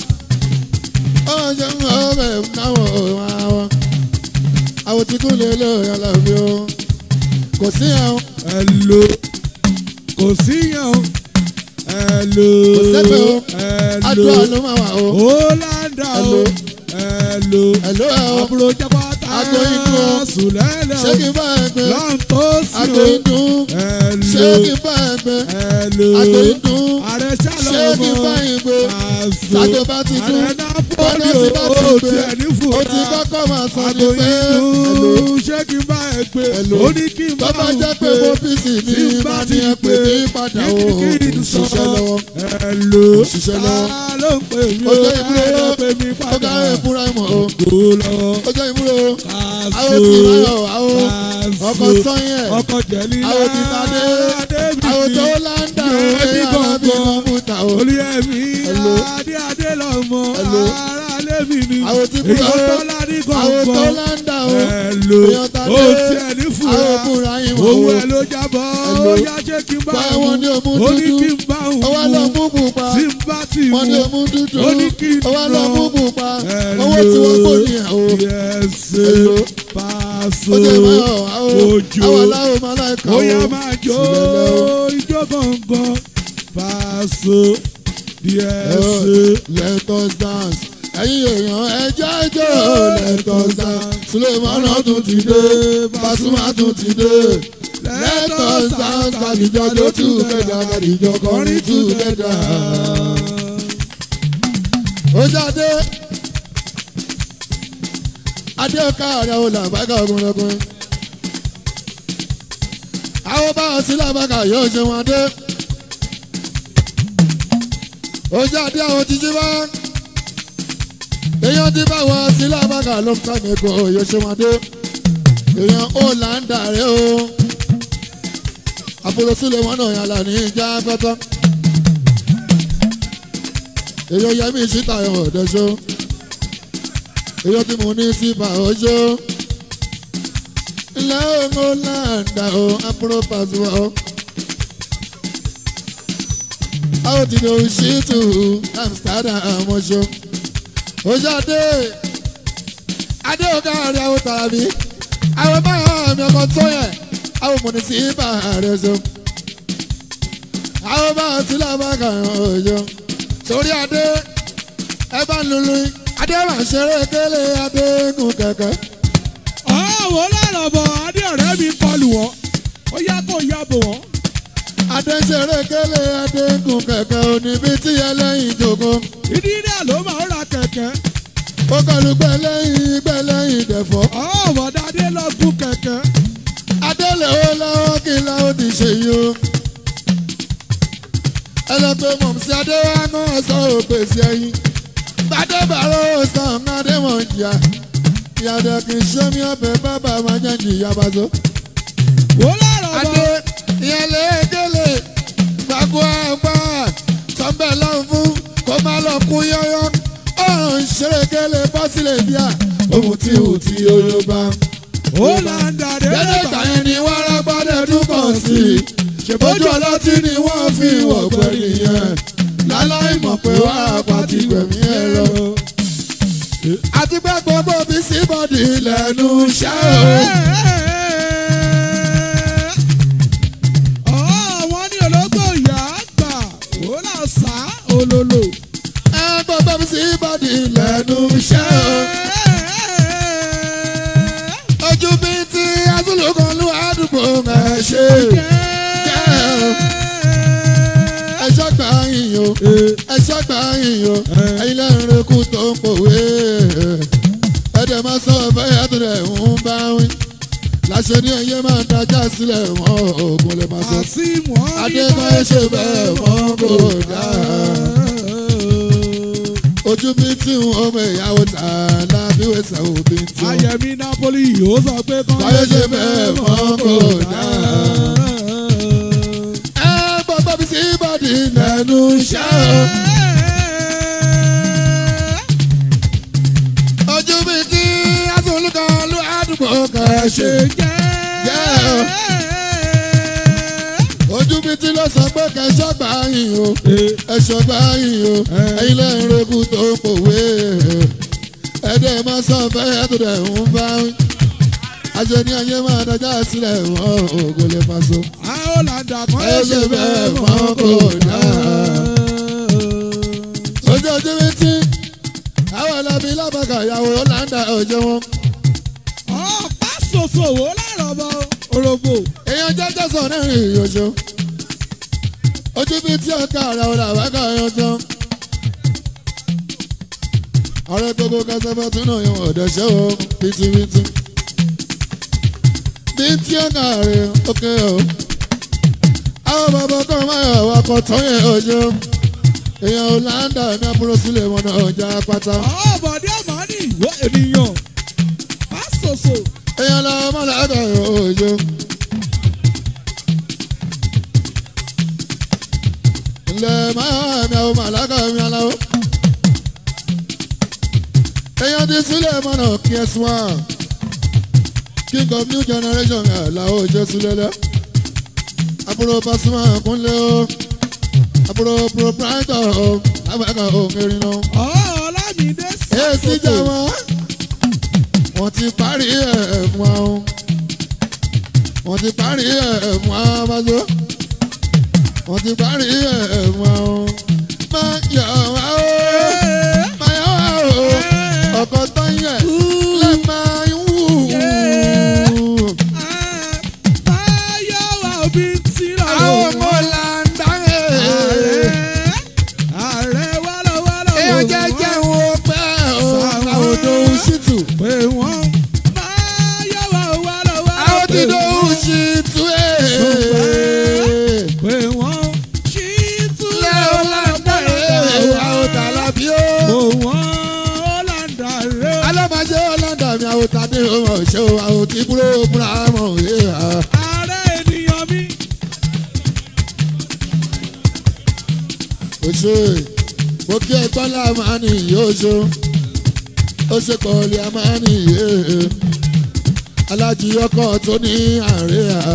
ọ̀hún ṣe ń hàn bẹ̀ náwó àwọn. àwọn tí kú lè lò yàn lábẹ́ o. kò sí àwọn. Hello. kò síyàn o. Hello. Kò sẹ́pẹ̀ o. Hello. àdúrà ló máa wà o. Hollanda o. Hello. Hello. Hello ẹ̀ o. àbúrò jábọ́tà Àgọ́ inú o. sùlẹ́lẹ̀ ṣé kí n bá ẹ gbé. lọ́n tó sí àgọ́ o. inú. ṣé Hello. kí n bá ẹ gbé. Hello. àgọ́ inú. ààrẹ ṣé kí n ṣàlọ́mọ. bá ẹ gbé. Pàṣẹ. Àgọ́ bá ti dún. ààrẹ nápọ́lì Bọ́dọ̀ ti bá ti o gbé. tiẹ̀ ní ó fúra. ti kọ́kọ́ máa sọ ní àgọ́ pé. Hello. inú ṣé kí n bá ẹ gbé. Hello. ó ní kí n bá bàbá òun jẹ́ pé gbé. mo fíìsì ní tí n bá máa ti ní ẹ pè gbé. ní padà o. kí n sọ. òṣìṣẹ́ lọ́wọ́. Hello. Òṣìṣẹ́ lọ́wọ́. ta ló ń pè mí ó jẹ́ ìmúlò ta ló ń pè mí ó padà. kárí ìfúnra ìmọ̀ o. kó lọ. ó jẹ́ ìmúlò Pàṣẹ. àwọn tí máyọ̀ àwọn Pàṣẹ. ọkọ̀ tọ́yẹ̀ ọkọ̀ jẹ̀lí àwọn tí tadé àwọn tó láńdà o Ẹbí ẹ̀yà alábí gbọ̀ngàn. kọ̀ǹpútà o. olùyẹmí Hello. adé adé lọmọ Hello. ara lẹ́mí ni Àwọn tí kú- èyàn tó ládé àwọn tó gbọ̀ngàn láńdà o Hello. èèyàn tadé ó tiẹ̀ ní àwọn fura òkúra ìmọ̀ owó o. ẹ ló jábọ̀ Hello. ó yá ṣé kí n bá Báyọ̀ òun wọn ní òmù ó ní dúdú. kí n bá òun ọwọ́ lọ mú pupa tí n bá ti wọn ní mú òmù dúdú ó ní kí n ọwọ́ lọ nà. mú pupa Hello. owó tí wọ́n kò ní ẹ̀ o. yẹsẹ Hello. pàṣẹ ó jẹ́ ìmọ̀ àwọn ojo àwọn aláwọ̀ máa láìka ó o. yá máa jó Sílẹ̀ lọ. ijó gangan pàṣẹ yẹsẹ. let us dance ẹ̀yin èèyàn ẹjọ́ ẹjọ́ let us dance sulemana tún ti dé Pasuma tún ti dé let us dance kàdìjọ jó together kàdìjọ kọrin together. ó jáde adé káàrẹ̀ àwọn làbákà ọkùnrin àwọn bá a sí làbákà yóò ṣe wọn dé ó jáde àwọn títí bá èèyàn ti bá wọn sí làbákà ló ń kàmí kó yóò ṣe wọn dé èèyàn ó là ń dàrẹ́ o àbúrò sílẹ̀ wọn náà yàrá ní ìjà pẹ́tọ́ èèyàn yẹmí síta ẹ̀hàn ọ̀dẹ́sọ́ èèyàn tí mo ní síbà ọjọ́ ilẹ̀ òun là ń dà o àbúrò Pasuma o. How did you see to Amsterdam ọjọ́? Ojú Adé Adé ọ̀gá rẹ̀ àwọn tàbí àwọn báyọ̀ mi ọkọ̀ tó yẹ àwọn mọ̀nì sí ibà rẹ̀ so. àwọn bá ti lábàkà òjò sórí adé ẹ bá ń lulu adé wà ń ṣeré kélé adé gùn kẹ̀kẹ́. ọ̀wọ́ lọ́rọ̀ bọ̀ adé ọ̀rẹ́ mi kọlù wọ́n ó yá kó yá bò wọ́n. adé ń ṣeré kélé adé gùn kẹ̀kẹ́ oníbi tí ẹlẹ́yin jòkó. ìdí náà ló máa ń ra kẹ̀kẹ́. ó kọlu gbẹlẹ́yin gbẹlẹ́yin dẹ̀fọ́. ọ̀wọ́ dáadé lọ gún kẹ̀kẹ́. adé lè ó lọ́wọ́ kí n láwọn ti ṣe yìí o. ẹ lọ pé mọ̀mísí adé wa náà sọ òpèsè ẹyin. gbadé bàrọ̀ sàn adé mọ̀ jìyà. ìyàdọ̀ kì í ṣe mí ọbẹ̀ bàbá máa jẹ́ jìyà bàtó. wò lọ́rọ̀ adé bọ̀ ìyẹn lè gélé gbàgbọ́ àgbà sọ́bẹ̀ lọ́n fún kó má lọ kú yọ́yọ́ ọ̀hún ṣeré gélé bọ́sílẹ̀ bíà ohun tí ò tí olóba. ó là ń dàdé Dédé lọ́bà. ìgbà yẹn ni wọ́n rágbọ́dẹ̀ túbọ̀ sí i. Ṣèbójú ọlọ́tí ni wọ́n fi wọ̀gbẹ́ nìyẹn. Láláì mọ̀ pé wá àpàtì gbẹ̀mí ẹ̀ lọ. Àti pé gbogbo bí síbọ̀dì lẹ́nu iṣẹ́ o. wọ́n ní ológbò ìyá àgbà ó là sá olólo. Ẹ gbogbo bí síbọ̀dì lẹ́nu iṣẹ́ o. Ojú bí ti Azúlùkọ́ ló àdúgbò ẹ̀ ṣe. Ẹ̀ṣọ́ gbà yín o. Ẹ̀ṣọ́ gbà yín o. Ẹ̀yin lẹ́rìn rekú tó ń pòwe. Ẹ̀dẹ̀ máa sọ ọ̀fẹ́ yàtọ̀ rẹ̀ ń bá wí. Láṣẹ ní ẹyẹ máa dájà sílẹ̀ wọn òògùn lè máa sọ. àsìmù ọ̀rí Adékọ́yé ṣe bẹ́ẹ̀ mọ́ kò dáa. Ojú bí tí ń ọmọ ìyàwó tà lábíwé sàwọ́ bí tí ó. Ayẹ̀mí Napoli ó sọ pé kán Báyọ̀ ṣe bẹ́ẹ̀ mọ́ kò dáa. Ẹ gbọ́dọ̀ bí sí bọ́dì lẹ́nu iṣẹ́ o. Ojú bí tí Azúlùkọ́ ló àdúgbò kan ṣe. Ojú bí tí ló sọ pé kẹṣọ́ gbà yín o. Ẹ̀ṣọ́ gbà yín o. Ẹ̀yin lẹ́yìn rekú tó ń pòwe. Ẹ̀dẹ̀ máa sọ fẹ́ tó dẹ̀ ń bá wí. Àṣẹ ní ayé máa dájà sílẹ̀ wọ́n ògo lè máa so. Àólàndà kan Ẹ ṣe bẹ́ẹ̀ mọ́ kò dáa. Ojú ojú bí tí àwọn ẹlẹ́bí lábàkà ìyàwó Ọ̀làǹdà ọ̀jẹ̀ wọn. Ọ̀pá ṣoṣo wò lárọ̀ bọ̀ òròbó. èèyàn jẹ́jẹ́ sọ ní ìyọ̀ṣọ́ ojú bí tí ọ̀ka ara ọ̀la àbákà ẹ̀yàn tán. ọ̀rẹ́ gbogbo kẹsẹ́fẹ́ tún náà yan ọ̀dọ̀ ṣẹ́ o bìtìbìtì. bí tí ọ̀ka rẹ̀ ókè o. àwọn bàbá kan máa yọ ọkọ̀ tán yẹn ọjọ́. èèyàn Ọ̀làǹdà ní àbúrò sílẹ̀ mọ́nà ọjà pátá. Ọ̀bọ̀dé Màní ìwọ ènìyàn. Ọ̀pá ṣoṣo. èèyàn làwọn mọ́lá ẹ̀ka ọjọ́. ilẹ̀ máa mi àwọn màláka mi aláwọ̀. èèyàn ti sílẹ̀ mọ́nà kí ẹ sùn wá. king of new generation ẹ̀ làwọn òjò sílẹ̀ lẹ́. àbúrò Pasuma kúnlẹ̀ o. àbúrò proprietor o. lágbàkà òǹkẹ́rin náà. Ọ̀làmídé èsì jà ṣàkóso. wọ́n. wọ́n ti parí ẹ̀ fún wa o. wọ́n ti parí ẹ̀ fún wa bàjọ́. wọ́n ti parí ẹ̀ fún wa o. máa yọ̀ wá o. máa yọ̀ wá o. ọkọ̀ tó ń yẹ̀ lè máa ń wù. Báyọ̀ wà òbí tí lọ́wọ́. àwọn ọmọ là ń dáhẹ́. Ààrẹ wálọ́wálọ́. èèyàn jẹ́jẹ́ wo pẹ́ o. àwọn òdo ṣìtù. Pé wọ́n báyọ̀ wà wálọ́wálọ́. àwọn ti do ṣìtù ẹ̀. Pé wọ́n ṣí túlẹ̀ lẹ́ o là ń dáhẹ́. àwọn tàlàbí o. Pé wọ́n Ọ̀làǹdà rẹ̀. alábàjẹ́ ọlọ́dà mi àwọn tàdé ọmọ ṣé o àwọn tí kúrò múra mọ̀ ẹ́ ha. Ààrẹ ènìyàn mi. o ṣe mo kí ẹ gbọ́lá máa ní yóò ṣe ó ṣe pọ̀lì a máa ní yé alájí ọkọ̀ tó ní àárẹ̀ ha.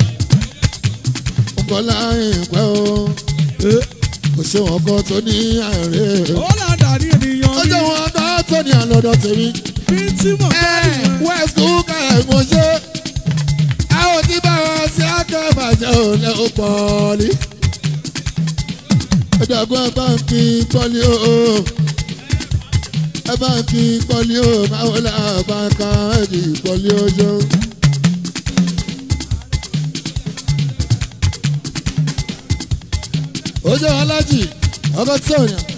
nkọ́lá ìpẹ́ o kò ṣe wọn kọ́ tó ní àárẹ̀. Ọ̀làǹdà ní ènìyàn ó mi. jẹ́ wọn bá tó ní àlọ́dọ̀ tèmi. Bí tí mo bá nìyẹn. west kúkà ẹ̀mọ́ ṣe àwọn tí bá wọn sí akẹ́bàjẹ́ ò lẹ́ ó pọ̀ọ́lì. ẹ̀dàgbọ́n ẹ bá ń kí pọ́lí o ẹ bá ń kí pọ́lí o báwo la bá ká ẹ̀dì pọ́lí o jọ. ojú alájì ọkọ tí ò yàn.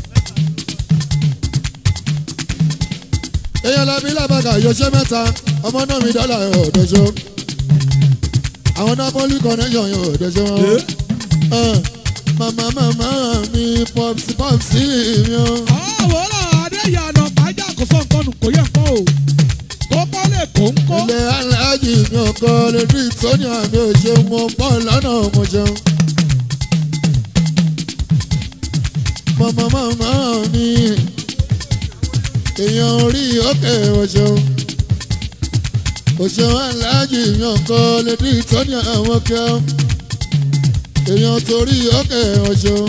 èèyàn làbí làbàgà yọṣẹ́ mẹ́ta ọmọ náà mi dọ́là ẹ̀ ọ̀dọ́ṣọ́ àwọn napoli connection yóò ọ̀dọ́ṣọ́ wọn. Ẹ̀, màmá màmá mi pọ́psì pọ́psì mi o. àwòrán adéyànà pàjá kò sọ nǹkan nù kò yẹ nǹkan o kó pọ́ lè kó ń kó. ilé aláàjì mi ò kọ́ lè rí ìtọ́ni àmì òṣè mo pọ̀ lọ́nà mo jẹun. màmá màmá mi èèyàn orí òkè òṣèun òṣèun aláàjì mi ò kọ́ lè rí ìtọ́ni àwọn kẹ́ èèyàn torí òkè òṣèun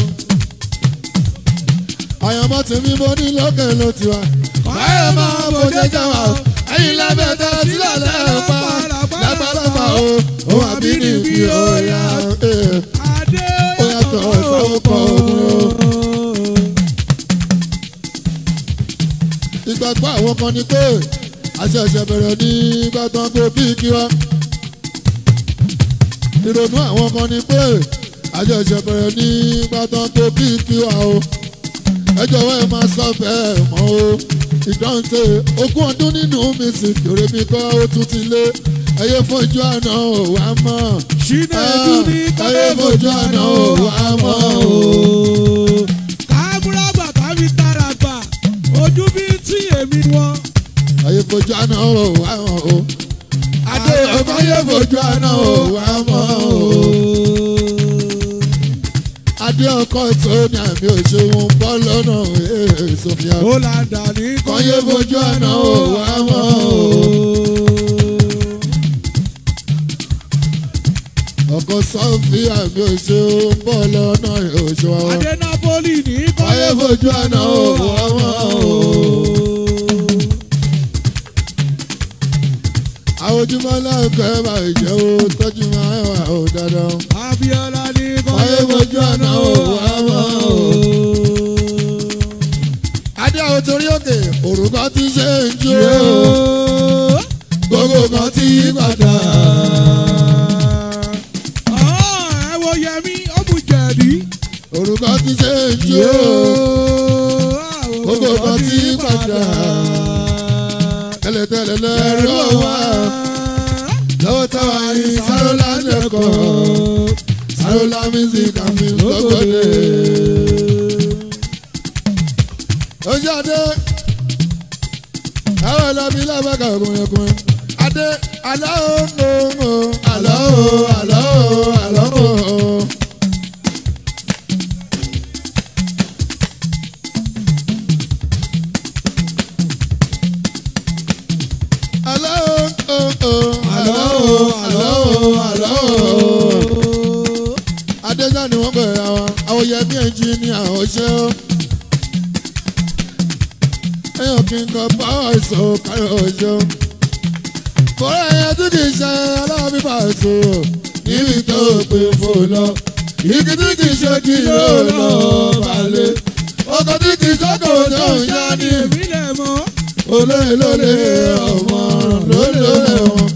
àyànmọ́ tèmi mo ní lókè ló ti wá. báyọ̀ máa bòjé jáwá o ẹ̀yin lábẹ́ tẹ́ sílẹ̀ lẹ́ẹ̀pa lágbàlagbà o òun àbí nìbí ọ̀yà adé ó yàtọ̀ sáwọ́pọ̀ òun o. ìgbàgbọ́ àwọn kan ni pé àṣẹ̀ṣẹ̀ bẹ̀rẹ̀ ní gbàtàn kó bí kí wá. ìrònú àwọn kan ni pé àṣẹ̀ṣẹ̀ bẹ̀rẹ̀ ní gbàtàn kó bí kí wá o. ẹ jọ̀wọ́ ẹ máa sọ bẹ́ẹ̀ mọ́ o. ìdáǹtẹ̀ ogún ọdún nínú mi sì kéré mi kọ́ ó tún ti lé ẹyẹ fojú àná ò wá mọ́. Chinedu ní ẹyẹ fojú àná ò wá mọ́ o. kámúrágbà tàbí tàràgbà ojú bí tí èmi wọn. ayé fojú àná ò wá mọ́ o. adé ọmọ ayé fojú àná ò wá mọ́ o. adé ọkọ tó ní àmì òṣèwọ̀n bọ́ lọ́nà ee sofia. ó là ń dà ní kọ́yé fojú àná ò wá mọ́ o. ọkọ sọfí àmì òṣèwọ̀n bọ́ lọ́nà òṣèwọ̀n. adé napoli ní kọ́yé fojú àná ò wá mọ́ o. àwọn ojúmọ́ láǹkẹ́ máa jẹ́ o tọ́jú máa ń wà ó dáadáa. abiola ní Ayé fojú àná ò wá mọ́ o. Adé àwọn torí òkè, òrùka ti ṣe ń jó. Gbogbo kan ti yí padà. ẹ wo yẹmi ọmú jẹ̀dí. Òrùka ti ṣe ń jó. Gbogbo kan ti yí padà. Tẹ́lẹ̀tẹ́lẹ̀ lẹ́rú wá. Lọ́wọ́ táwa yìí Sárólà lẹ́kọ̀ọ́. Sárólà music and film lọ́gọ́dẹ. Ojú Adé. Àwọn ẹlẹ́bí lábàkà ọkùnrin ọkùnrin. Adé aláwo mò ń aláwo aláwo aláwo. Aláwo aláwo aláwo aláwo. Adéjà ni wọ́n bẹ̀rẹ̀ àwọn àwòyẹ̀mí ẹnjìníà ọ̀ṣẹ́ ó. Ẹyàn kí n kọ pàwọ̀ ìṣó káyọ̀ ọ̀ṣẹ́ ó. Fọ́lá ẹyẹ tí kì í ṣe aláàbí pàṣẹ níbi tó pè fò lọ. Igi tí kì í ṣe kí ló lọ balẹ̀. Ọkọ̀ tí kì í ṣọ́kọ̀ tó ń yá ní èmi lẹ̀ mọ́. olóyè lólè ọmọ lólè lólè wọn.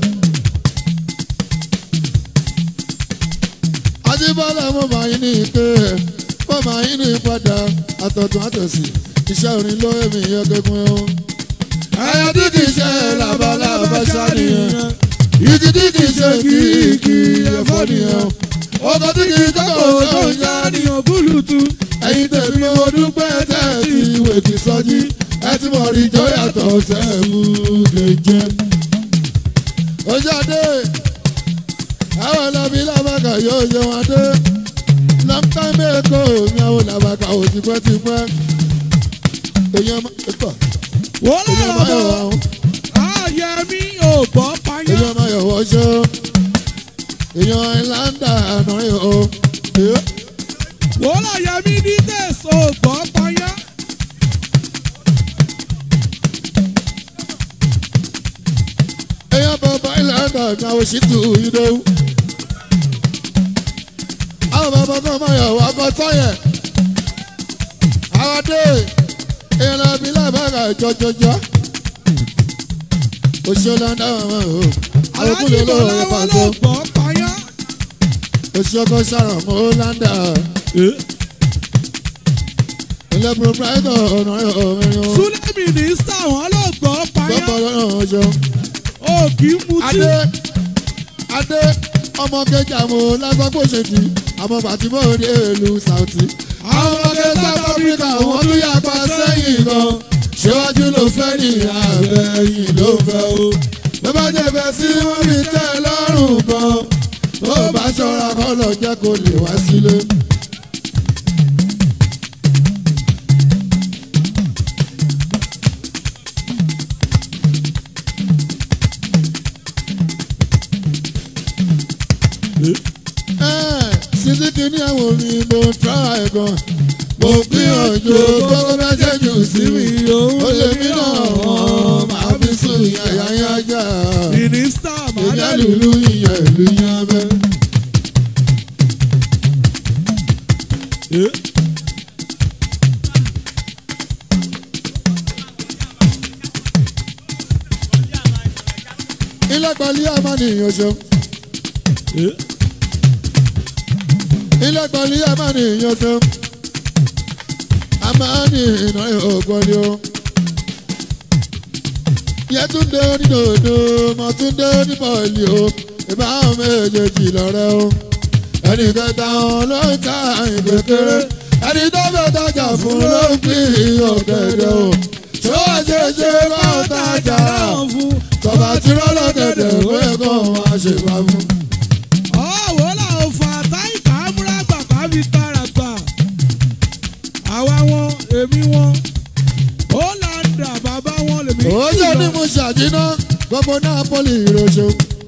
Adébọ́lá mo máa yín ní ike mo máa yín ní padà àtọ̀tún àtọ̀sí iṣẹ́ orin ló èmi yẹ kékun ẹ̀hún. Ẹyẹ tí kì í ṣe labalábá ṣàníyàn. Igi tí kì í ṣe kìkì ẹ̀fọ́ nìyẹn. Ọkọ̀ tí kì í kọ́kọ́ tó ń yá ní Yàníyàn búlùtù. ẹ̀yin tèmi mo dúpẹ́ tẹ́ ẹ ti ìwé kì í sọjí ẹ ti mọ̀ rí jọ yàtọ̀ sẹ́ẹ̀mù gèjè. ojú adé àwọn ọlọ́bí làbàkà yóò ṣe wọn dé lọ́ńtà mẹ́kọ̀ mi àwọn làbàkà ò tipẹ́tipẹ́. èèyàn máa ń pọ̀ wọ́n èèyàn lọ́rọ̀ máa yọ̀ bọ̀. wọ́n àyẹ̀mí ò gbọ́ payá. èèyàn máa yọ̀ wọ́n ṣó èèyàn ìlànà àná yìí o. wọ́n láyẹ̀mí ní tẹ̀sí ò gbọ́ payá. èèyàn bàbá ìlànà ní àwọn òṣìtú ìdòwú. àwọn bàbá kan máa yọ̀ wá kọ́ sọ́yẹ̀ àwọn dé èèyàn lọ bí lábàgà jọjọjọ òṣèlú ọ̀dà wọn o àlòkù lè lọ pàṣẹ gbọ́ payá. òṣèlú ọkọ sàrọ̀ mọ́ ládà ilé proprietor ọ̀nà ọ̀rìn o súlẹ̀ mínísítà wọn ló gbọ́ payá. gbọ́pọ̀ lọ́nà ọjọ́ ó kì í mutí. adé adé ọmọ kejì àmọ́ lásánpọ̀ṣẹ̀dì àmọ́ bàtìmọ́ òde èlú Saudi. àwọn ọmọge South Africa wọ́n tún yàgbá sẹ́yìn gan ṣéwájú ló fẹ́ ní àbẹ̀yìn ló fẹ́ o. ló bá jẹ̀bẹ̀ sí wọ́n fi tẹ́ ẹ lọ́rùn gan ó bá ṣọ́ra kọ́ lọ jẹ́ kó lè wá sílé. Sísí kìíní àwọn orin mo tra ẹ̀ gan. Mo gbìyànjú gbogbo mẹ́sẹ̀jù sí mi. Ó lè mí náà wọ́n máa fi sùn yàyà yájà. mínísítà Ìyá màdàlú. lùlù ìyẹn ìlú yẹn bẹ́. Ilé pẹ̀lú àmàlìyàn ṣeun. ilé pẹ̀lú àmàlìyàn ṣeun. Àmàlì iná ògbọ́lé o. Yẹtúndé onídòdó, Mọ̀túndé oníbọ̀ọ̀lì o. Ìbáwọn méjèèjì lọ́rẹ́ o. Ẹnì kẹta wọn ló ń ta ìkékeré. Ẹni tó fẹ́ tajà fún ló ń pín ọ̀gẹ̀dẹ̀ o. Ṣé wàá ṣe ṣe bá ń tajà? Tọ́ba tí rọ́lọ́gẹ̀dẹ̀ ó yẹ kó wọn á ṣe bá fún. ọ̀wọ́ làwọn fà táyì kámúrà gbàgbà fi tara gbà. àwa wọn èmi wọn ó là ń dà bàbá wọn lèmi Ó yẹ ní mo ṣàdínà gbogbo Napoli ìròṣò.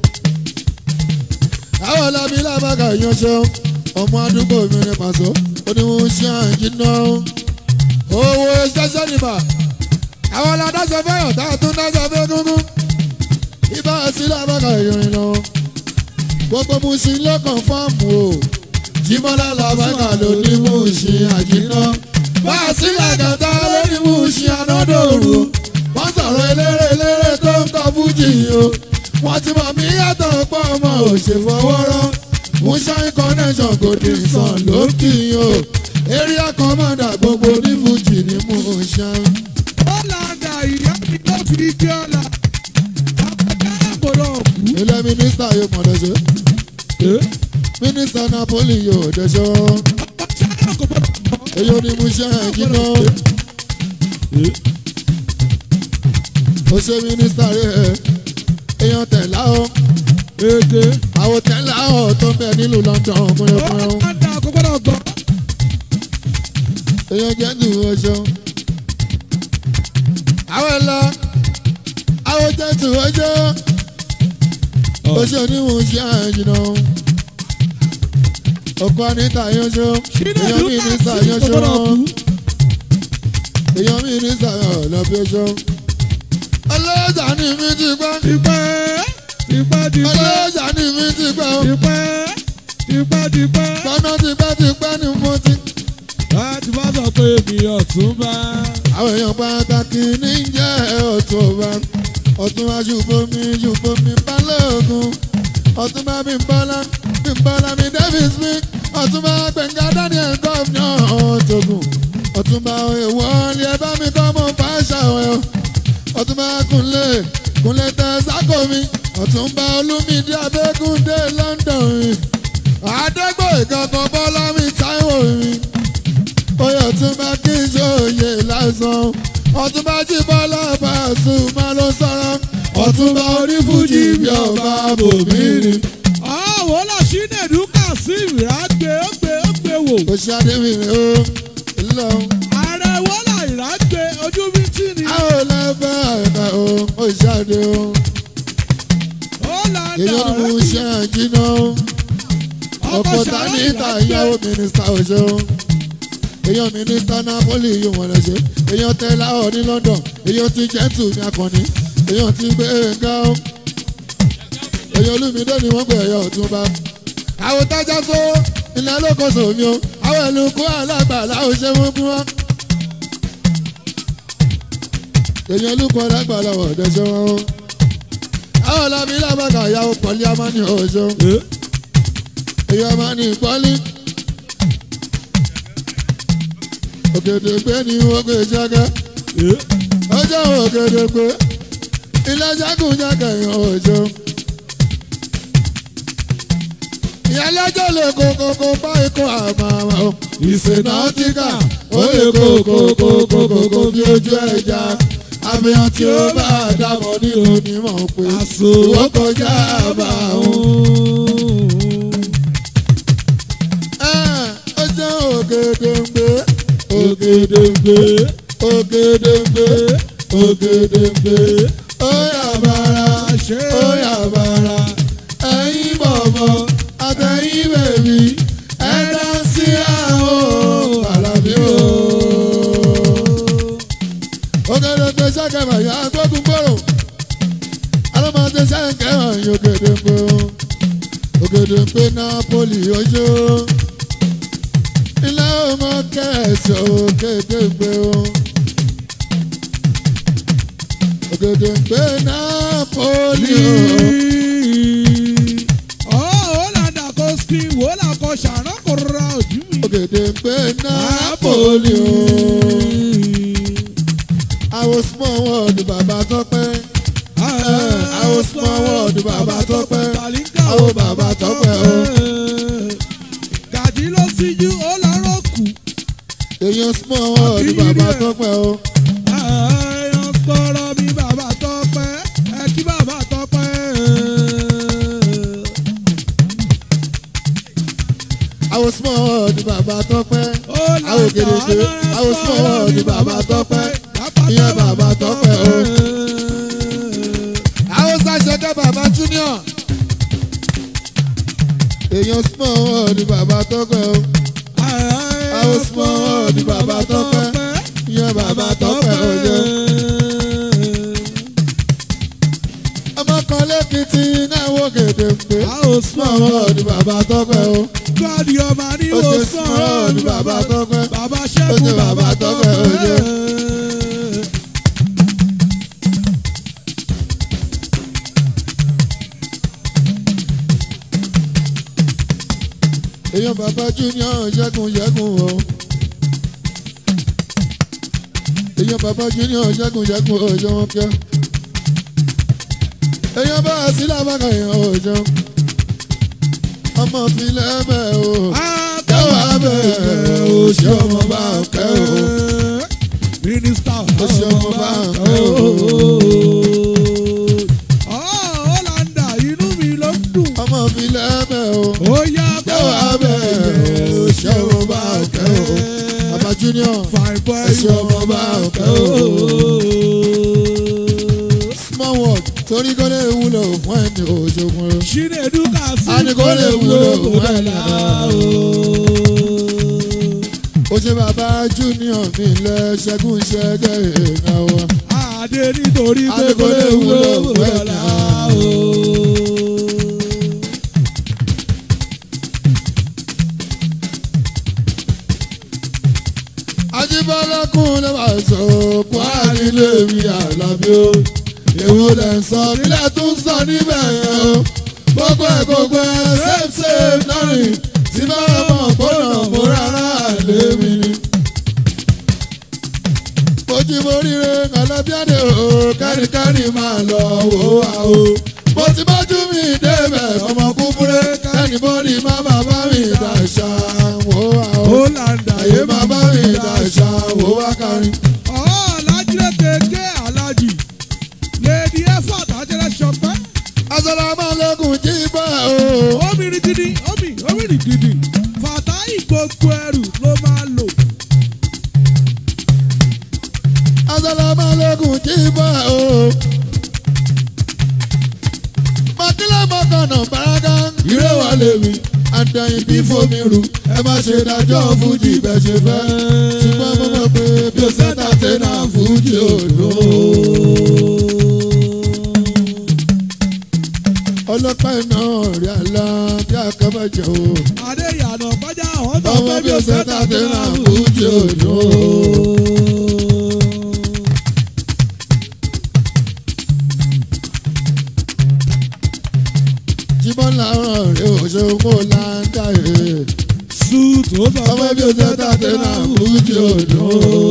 Àwọn ọ̀làbí làbàgà yanṣọ. Ọmọ àdúgbò mi ní pàṣọ. Ó ní mo ṣe àjínà. Owó ṣẹ́ṣẹ́ nìbà. Àwọn ọ̀làdáṣọ fẹ́yọ̀ tá a tún dáṣọ fẹ́ gúngún. Ibà sí làbàgà ìrìn lọ. Gbogbo mo ṣe lọ́kàn fáàmù o. Jímọ́lá làbàgà ló ní mo ṣe àjínà. Bá a sí làgàtà ló ní mo ṣe ànádòrò wọ́n sọ̀rọ̀ eléré eléré tó ń kọ́ fújì o. wọ́n ti mọ̀ mí yàtọ̀ pọ̀ ọmọ òṣèfọwọ́rọ́. Moonshine connection kò dé sàn lókì o. area commander gbogbo ní fújì ní Moonshine. ó là ń dà ìyá mi ló fi dé ọ̀la. àbájá kò lọ kú. ilé mínísítà yóò mọ̀ lọ́sẹ̀. mínísítà Napoli yóò dẹ́sọ́. àbájá kò gbọdọ̀ kọ́. èyí ò ní Moonshine jiná. ó ṣe mínísítà rẹ̀ èèyàn tẹ̀lá o. èdè àwọn tẹ̀lá ọ̀ tó ń bẹ nílùú London ó kúnlẹ̀kúnlẹ̀ o. là ń dà kò gbọdọ̀ gbọ́. èèyàn jẹ́ ní ọjọ́. àwọn ẹ̀la àwọn jẹ́ ní ọjọ́. oṣù oníwọ̀n ṣe àjìnà. ọkọ anita yanṣọ. èèyàn mi ní sà kò yanṣọ. gbọdọ̀ kú. èèyàn mi ní sà ọ̀lọ́bí ọjọ́. ọlọ́jà ni mi ti gbọ́. tipẹ́ tipẹ́ tipẹ́ ọlọ́jà ni mi ti gbọ́. tipẹ́ tipẹ́ tipẹ́. gbọ́nà tipẹ́ tipẹ́ ni mo ti. láti bá sọ pé mi ọ̀tún bá. àwọn èèyàn pàtàkì ní jẹ́ ọ̀túnba ọ̀túnba ṣùgbọ́mi ṣùgbọ́mi balógun ọ̀túnba bímbọ́lá bímbọ́lá mi davis mi ọ̀túnba gbẹ̀ngà daniel gọ́ọ̀nà ọ̀tọ̀gùn ọ̀túnba èèwọ̀ ni ẹ bá mi kọ́ mọ́ fàáṣà ẹ̀ ọ̀túnba kúnlé kúnlé tẹ sákò mi ọ̀túnba olúmídé abẹ́gúndé london àdégbò ìkọ̀kọ̀ bọ́lá mi táíwò mi oyè ọ̀túnba kí n ṣòye lásán ọ̀túnba jí bọ́lá Pasuma ló sọ̀rọ̀ ọ̀túnba onífújì bí ọba bòmírì. àwọn làṣínẹ̀dù kà sí ìrágbé ó gbé ó gbé wò. kò ṣe adébìnrin o lọ. ààrẹ wọ́lá ìrágbé ojú bí tí ni. a ò lẹ́fẹ̀ àìkà o ó ṣe adé o. ó là ń dà èyí ni mo ṣe àjìnà o. ọkọ̀ ta ní ìta ìyàwó mínísítà ọ̀ṣọ́ o. èyàn mínísítà Napoli yóò wọ́n lọ ṣe. èyàn tẹ́lá ọ̀ ní London. èyàn ti jẹ́ntù ní akọni. èyàn ti gbé ga o. èyàn olúmídé ni wọ́n pè ẹ̀yà ọ̀túnba. àwọn tájà só ilẹ̀ lóko sòmí o. àwọn ìlúkú alágbàlá ò ṣe wọ́n kú wá. èèyàn lúkọ̀ lágbàlá ọ̀dẹ ṣe wọn. àwọn làbí làbàkà ìyàwó pọ̀lì amáni ọ̀ṣọ́ èèyàn amáni pọ́lì. òkèdè gbé ní wọ́gbé jágẹ́ ọjọ́ òkèdè gbé ilé jágùn jágẹ́ yàn ọ̀ṣọ́. ìyálẹ́jọ́ lè kókókó bá ikú àmàmà o. ìsènàtìkà ó lè kókókókókókó bí ojú ẹja. àfihàn tí ó bá dàbọ̀ nínú onímọ̀ pé ìwọ́ kọjá bá òun. ọjọ́ ògèdèǹgbé ògèdèǹgbé ògèdèǹgbé ògèdèǹgbé ó yà bàrà ó yà bàrà ẹ̀yin bọ̀bọ̀ àtẹ̀yìn bèbí ẹ̀dá sí àwọn àlàbí o. ògèdèǹgbé sẹ́kẹ̀mọ̀ yà gbógun gbòòrò alọ́mọdé sẹ́kẹ̀mọ̀ yìí ògèdèǹgbé o. ògèdèǹgbé Napoli ojú ilé ọmọ kẹsàn ògèdèǹgbé o. ògèdèǹgbé Napoli o. ògèdèǹgbé Napoli o. àwọn small world bàbá tọ́pẹ́. àwọn small world bàbá tọ́pẹ́. àwọn bàbá tọ́pẹ́ o. Gàdí ló síjú ó lọ́rọ̀ kù. èèyàn small world bàbá tọ́pẹ́ o. Ẹ̀yàn sọ̀rọ̀ mi bàbá tọ́pẹ́, ẹ kí bàbá tọ́pẹ́. àwọn small world bàbá tọ́pẹ́. Ó àwọn ògèdèǹgbé àwọn small world bàbá tọ́pẹ́. ìyẹn bàbá tọ́pẹ́ o. àwọn sàṣẹkẹ́ bàbá junior. èèyàn small world bàbá tọ́pẹ́ o. àwọn small world bàbá tọ́pẹ́. ìyẹn bàbá tọ́pẹ́ o jẹ́. ọmọ kan lẹ́kìtì náà wò gèdèǹgbé. Àwọn small world bàbá tọ́pẹ́ o. Gọ́dì ọmọ ní ó wo ṣe small world bàbá tọ́pẹ́. Bàbá Ó ṣẹ́gun ṣe bàbá bàbá tọ́pẹ́, ó ṣe. tọ́pẹ́. èèyàn bàbá junior ṣẹ́gun ṣẹ́gun o. èèyàn bàbá junior ṣẹ́gun ṣẹ́gun o ṣe wọn kíá. èèyàn bá a sí lábàkà èèyàn o ṣe. ọmọ fi lẹ́bẹ̀ o. kẹwàá bẹ̀rẹ̀ o ṣe ọmọ bá ń kẹ́ o. Mínísítà Ó ṣe ọmọ bá ń kẹ́ o. Ọ̀ọ́làndà inú mi ló ń dùn. ọmọ fi lẹ́bẹ̀ o. Ó yá kẹwàá bẹ̀rẹ̀ o ṣe ọmọ bá ń kẹ́ o. bàbá junior Fine boy. Ẹ ṣe ọmọ bá ń kẹ́ o. small world torí kó lè wúlò fún ẹni òjòkun o. Chinedu Kasi. A ní kó lè wúlò fún ẹ̀ náà. ó ṣe bàbá junior mi lẹ ṣẹ́gun ṣẹ́gẹ́ èèyàn wa. Adé nítorí A pé ní kò lè wúlò fún ẹ̀ náà. náà. Ajíbọ́lá kún ló máa sọ òkú ànílé mi àlàbí o. Èwo lẹ̀ ń sọ nílẹ̀ tó ń sọ níbẹ̀ yẹn o. Gbogbo ẹ̀ gbogbo ẹ̀ save save lọ́rìn tí bá mọ̀ gbọ́dọ̀ mo rárá àlé mi ni. Mojí mo ríre kàlábíàdé o, kẹ́rìkẹ́rì máa lọ wò wá o. Mo ti bójú mi débẹ̀ ọmọ kúkúrẹ́ kẹ́nìbọ́dì má bàbá mi dàṣà wò wá o. Ọ̀ọ́làndà Àyè máa bá mi dàṣà wò wá kárin. Ọ̀ọ́lájí kékeré alájì. Lèdi ẹ̀fọ́ àtàjẹrẹ ṣọpẹ́. Asalaamualeykum jí bá o. Omi ni gidi, omi, omi ni gidi. Fàtáì gbogbo ẹrù ló máa lò. Asalaamualeykum jí bá o. Mọ̀kílẹ̀ mọ̀kànnà bàrágà. Ìré wa lè mi, àdàyìn bí fomi rù. Ẹ má ṣe dájọ́ fújì bẹ́ẹ̀ ṣe fẹ́. Ṣùgbọ́n mo mọ̀ pé bí o sẹ́ta tẹ́nà fújì ò dùn. Ọlọ́pàá náà rí àlá bí àkàbàjẹ́ o. Adéyànà bájá àwọn tó Ọmọ fẹ́ bí o sẹ́ta tẹ́nà fújì ò dùn. ṣe owó láńdà ẹ̀. suit ó sọ Ọmọ pé bí o ṣe tàdé náà fújì òdò.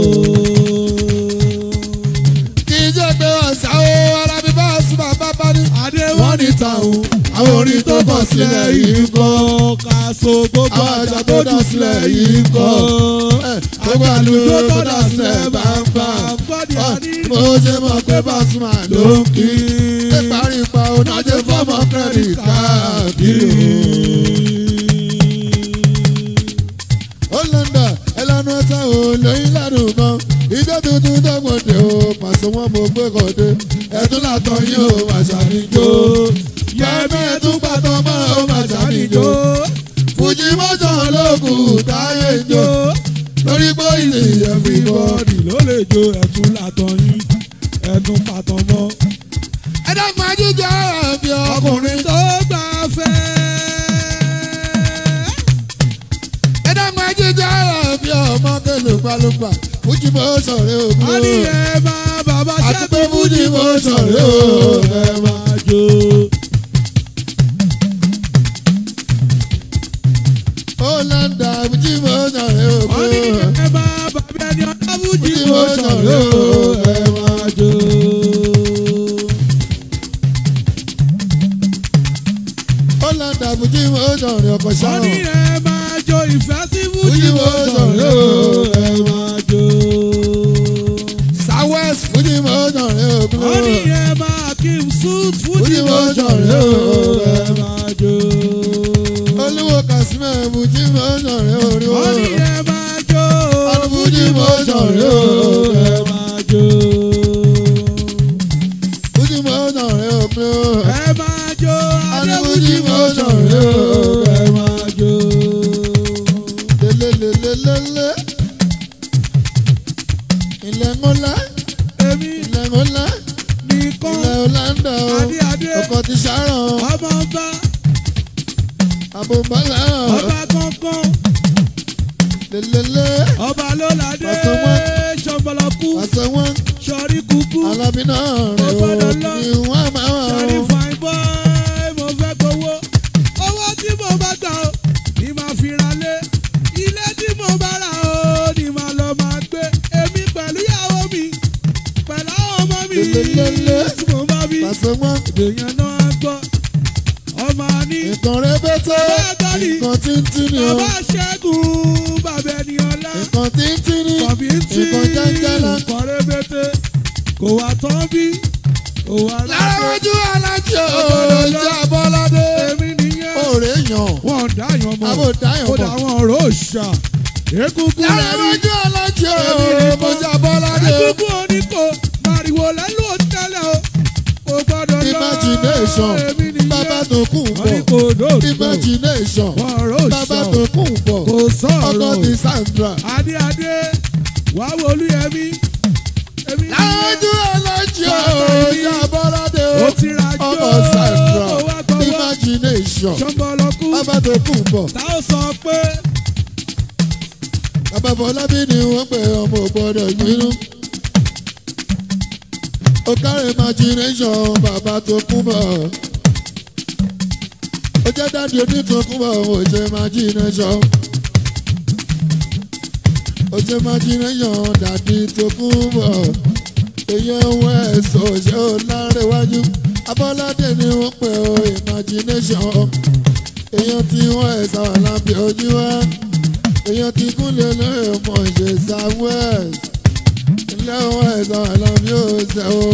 Kì í jẹ́ pé ọ̀sán o, ara mi bá sùn bàbá bá ní. adé Wọ́n ní tàwọn àwọn orin tó kọ̀ sílẹ̀ yìí ń kọ́. kaso gbogbo Àwọn àjà tó dà sílẹ̀ yìí ń kọ́. Ẹ̀, Gbogbo àlùjọ tó dà sílẹ̀ bá ń bá. gbọ́dọ̀ Ọ̀, àní. Mo ṣe mọ̀ pé Pasuma ló ń kí. Ṣé parí pa onájẹ́ fọ́mọ credit káàkiri o? ó lọ́ndà ẹlẹ́nu ọ̀tá ò lóyún ládùn kan ìjọ tuntun dọ́gbọ̀dẹ̀ o pàṣẹ wọn mo gbé kọ̀dé ẹ̀tún látọ̀ yín o màṣà níjó yẹ́mí ẹ̀tún pàtó mọ́ o màṣà níjó fújì mọ́jọ́ lókùn táyé jó lórí pé ilé ẹ̀fí bọ́. bọ́ọ̀dì ló lè jó ẹ̀tún látàn yín ẹ̀tún pàtàn mọ́. ẹ dẹ́kun ajíjọ àbí ọkùnrin tó gbà fẹ́. ẹ dẹ́kun ajíjọ àbí ọmọ kẹlùpàlùpà fújì mọ́ sọ̀rọ̀ òkú. a ní ẹ máa bàbá àti pé ṣẹ́gun fújì mọ́ sọ̀rọ̀ òkú. ẹ máa jó. Ọ̀làǹdà fújì mọ́ sọ̀rọ̀ òkú. a ní ẹ máa bàbá ẹni ọ̀dọ́ fújì Fújì mo mo sọ̀rọ̀ sọ̀rọ̀, ẹ máa jó. Ọ̀làǹdà fújì mọ́ sọ̀rọ̀ ọkọ̀ a ní sáwọn. ẹ máa jó ìfẹ́ sí fújì Fújì mo mo sọ̀rọ̀ sọ̀rọ̀, ẹ máa jó. Southwest fújì mọ́ sọ̀rọ̀ òkú. a ní ẹ máa kí n suit fújì Fújì mo mo sọ̀rọ̀ sọ̀rọ̀, ẹ máa jó. Olúwo Kàsímẹ̀ fújì mọ́ sọ̀rọ̀ orí a ní wọn. ẹ máa jó. Ọdún fújì mo sọ̀rọ̀ ẹ máa jó. Fújì mo sọ̀rọ̀ òkú. ẹ máa jó. Ọdún adébújì fújì mo mo sọ̀rọ̀ sọ̀rọ̀ ẹ máa jó. Lelelelelele. Ilẹ̀ ńlá, èmi ilẹ̀ ńlá, nìkan ilẹ̀ Ọ̀làǹdà o. adé adé Ọkọ̀ ti ṣàrọ̀, ọmọ ọba àbòbálà. ọba kankan Lelele. ọba ló ládé Ọ̀sán wọn. ṣọ̀bọ̀lọ̀kú Àṣẹ wọn. sọ̀rí kúkú Alábí náà rẹ̀ Ó o. gbọ́dọ̀ lọ. Ni wọ́n máa wà sọ̀rí o. fine boy mo fẹ́ gbowó owó tí mo bá gbà ó ni màá fi ra lé ilé tí mo bá rà ó ni màá lọ máa gbé èmi pẹ̀lú ìyàwó mi pẹ̀lú àwọn ọmọ mi Lelelele. tí mo bá bí Àṣẹ wọn. èèyàn náà á gbọ́ ọmọ ní Nǹkan rẹ́bẹ́tẹ́. Bàbá Tọ́lì. Nǹkan tíntín ni o. bàbá ṣẹ́gun bàbá ẹni ọlá Nǹkan tíntín ni. kọ̀bí tí Nǹkan jáńjálá. nǹkan rẹ́bẹ̀tẹ̀ kò wá tán bí kò wá Lára rárá ojú alájí o. Ìjà Bọ́ládé. èmi nìyẹn Òrè yàn. wọ́n dáyàn mọ́ Àbò dáyàn kódà mọ́. àwọn ọ̀rọ̀ òòṣà egungun Lára lẹ́rí ojú alájí o. Èmi nìkan. Ìjà Bọ́ládé o. egungun oníkó màrìwò lẹ́lò tẹ́lẹ̀ o kò gbọ́dọ̀ lọ Imagination. èmi nìyẹn Bàbá tó kù wọ́n ní bọ̀. kò dóòtò Imagination. wọ́n ọ̀rọ̀ Bàbá òòṣà tó kù bọ̀. kò Ọkọ sọ̀rọ̀ ti Sandra. adé adé wà á wọlú yẹmí èmi Lájú alájí o. Ìjà Bọ́ládé o. ó ti ra jó Ọmọ Sandra. ó wá gbọ́wọ́ Imagination. ṣọ́nbọ̀lọ́kú Bàbá tó kù bọ̀. tá ó sọ pé Bàbá Fọlábí ni wọ́n pè ọmọ ògbọ́dọ̀ gbinú. Ó kárí imagination bàbá tó kú bọ̀. Ó jẹ́ dáàdi onítọ̀kú bọ̀ ó ṣe imagination. Ó ṣe imagination dàdí tó kú bọ̀. Èyàn ohun ẹ̀sọ́ ṣé ó lárẹ̀wájú. Abọ́ládé ni wọ́n pè ó imagination. Èyàn tí wọ́n ẹ̀sà wà lábẹ́ ojú wa èèyàn ti kúnlẹ̀ lóye mọ̀ ṣe southwest ilé wọn ẹ̀sán àlàbí òṣè o.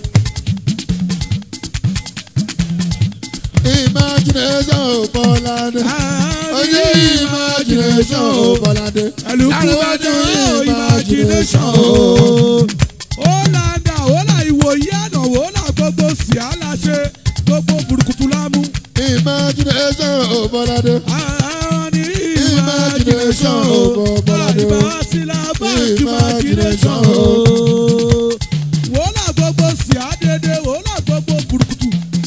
imagination ò bọ́ládé ojú imagination ò bọ́ládé ẹlùkúbájọ imagination o. ó là ń dà ó là ìwòye àná ó là gbogbo sí àlàṣe gbogbo burúkutu lámú. imagination ò bọ́ládé àwọn ní Imagination o, Bọ́ládé o. àìbásílà báńkì imagination o. wò là gbogbo sí àdédé wò là gbogbo burúkutu.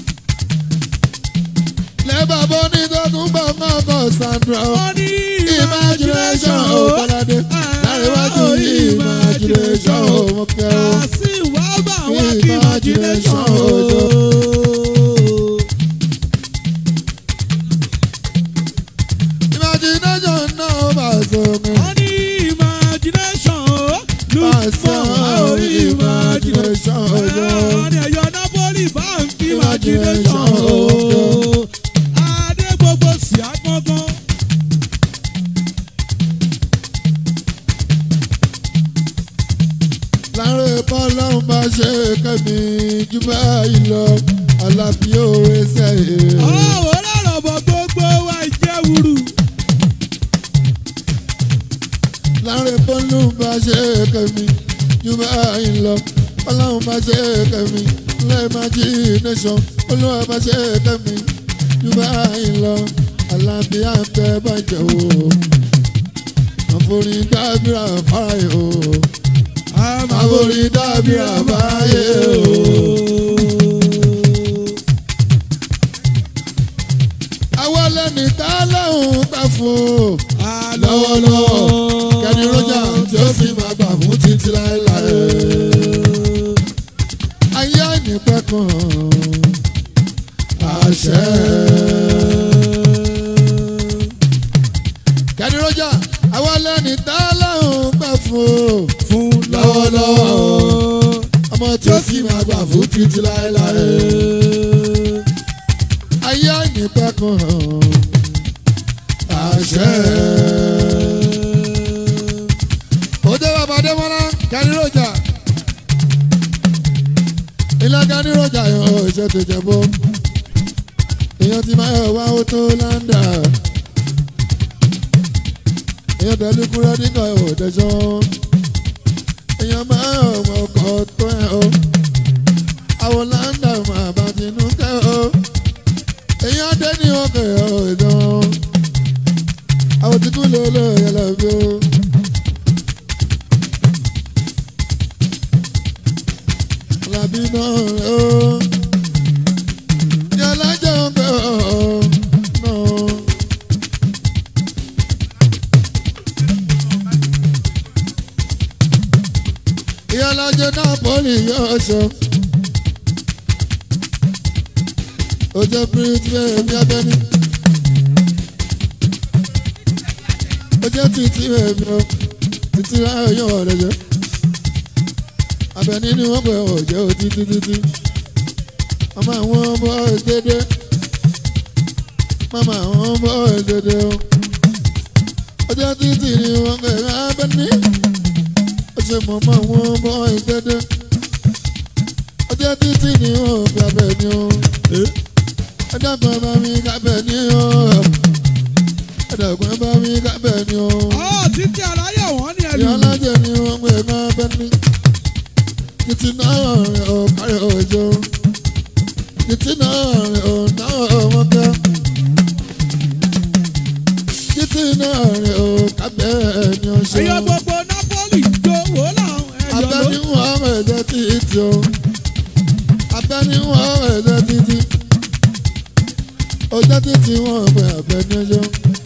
lẹ́bàá bọ́ ní tọ́kùn bá máa kọ́ Sandra o. wọ́n ní imagination ò bọ́ládé láríwájú imagination ò mọ̀kẹ́ o. Kàsí wá bá wá kí imagination Imagination o. sómi. wọ́n ní imagination o Pàṣẹ lùsùn imagination ọjọ́. wọ́n ní ẹ̀yọ́ napoli bank imagination o adé gbogbo sí agbọ́ngàn. láàrin bọ́lọ́hún bá ṣe kẹ́mi jù báyìí lọ alábí òwe sẹ́yìn. ọ̀wọ́ lọ́rọ̀ bọ̀ gbogbo wa jẹ́ wúru. láàrin bọ́lọ́hún bá ṣe kẹ́mi jù báyìí lọ bọ́lọ́hún bá ṣe kẹ́mi lẹ́ẹ̀májínẹ́sọ̀n olúwa bá ṣe kẹ́mi jù báyìí lọ alábí àǹtẹ̀ bàjẹ́ o àforí dábìrà fáyé o àforí dábìrà fáyé o. àwọn lẹ́ni tá lóhùn gbà fún o lọ́wọ́lọ́wọ́ kẹ́ni rọ́jà tí ó sì máa gbà fún títí láéláé. ayé àìnípẹ́ kan àṣẹ. kẹ́ni rọ́jà àwọn lẹ́ni tá lóhùn gbà fún o fún lọ́wọ́lọ́wọ́ ọmọ tí ó sì máa gbà fún títí láéláé. ayé àìnípẹ́ kan àṣẹ. òde bàbá Adémọ́lá Kaniroja ilé Kaniroja yàn ó ṣe tó jẹ bó èèyàn ti máa yọ wá ó tó láńdà èèyàn tẹ̀lé kúrẹ́ nígbà òdẹ̀jọ́ èèyàn máa yọ ọkọ̀ tó ẹ̀ o àwọn láńdà máa bá tinú kẹ́ o èèyàn dé ní ọkọ̀ ẹ̀ o ìdán àwọn tí kú lè lè yẹlẹ bí o. Làbí náà rẹ̀ o. Yàrá jẹ́ ọgbẹ́ ọ̀ náà. Yàrá jẹ́ náà pọ́lì yóò ṣọ. Ó jẹ́ píríntì bẹ́ẹ̀ bí abẹ́ni. ó jẹ́ títí ẹ̀mí o títí láyọ̀ yọ̀ ọ̀rẹ́ jẹ́ abẹ́ni ni wọ́n pẹ̀ ọ̀ jẹ́ o títí títí ọmọ àwọn ọmọ ìdédé mama àwọn ọmọ ìdédé o ó jẹ́ títí ni wọ́n pẹ̀ abẹ́ni ó ṣe mọ̀ mọ́ àwọn ọmọ ìdédé ó jẹ́ títí ni wọ́n pẹ̀ abẹ́ni o ẹ dábàá bá mi kábẹ́ ní o ẹ̀dàgbọ́n bá mi kábẹ́ ni o. ọ̀ títí aláyọ̀ wọ́n ní ẹlú. ìyá alájẹ ni wọ́n pè ká bẹ́ ní. títí náà rẹ̀ ò kárí òjò. títí náà rẹ̀ ò náà wọ́n kẹ́. títí náà rẹ̀ ò kábẹ́ ni ó ṣe. ẹ̀yọ́ gbogbo napoli jó wò láwọn ẹ̀yọ́ ló. abẹ́ni wọ́n ẹ̀jẹ̀ títí o. abẹ́ni wọ́n ẹ̀jẹ̀ títí. ọjọ́ títí wọ́n pè abẹ́ni ọjọ́.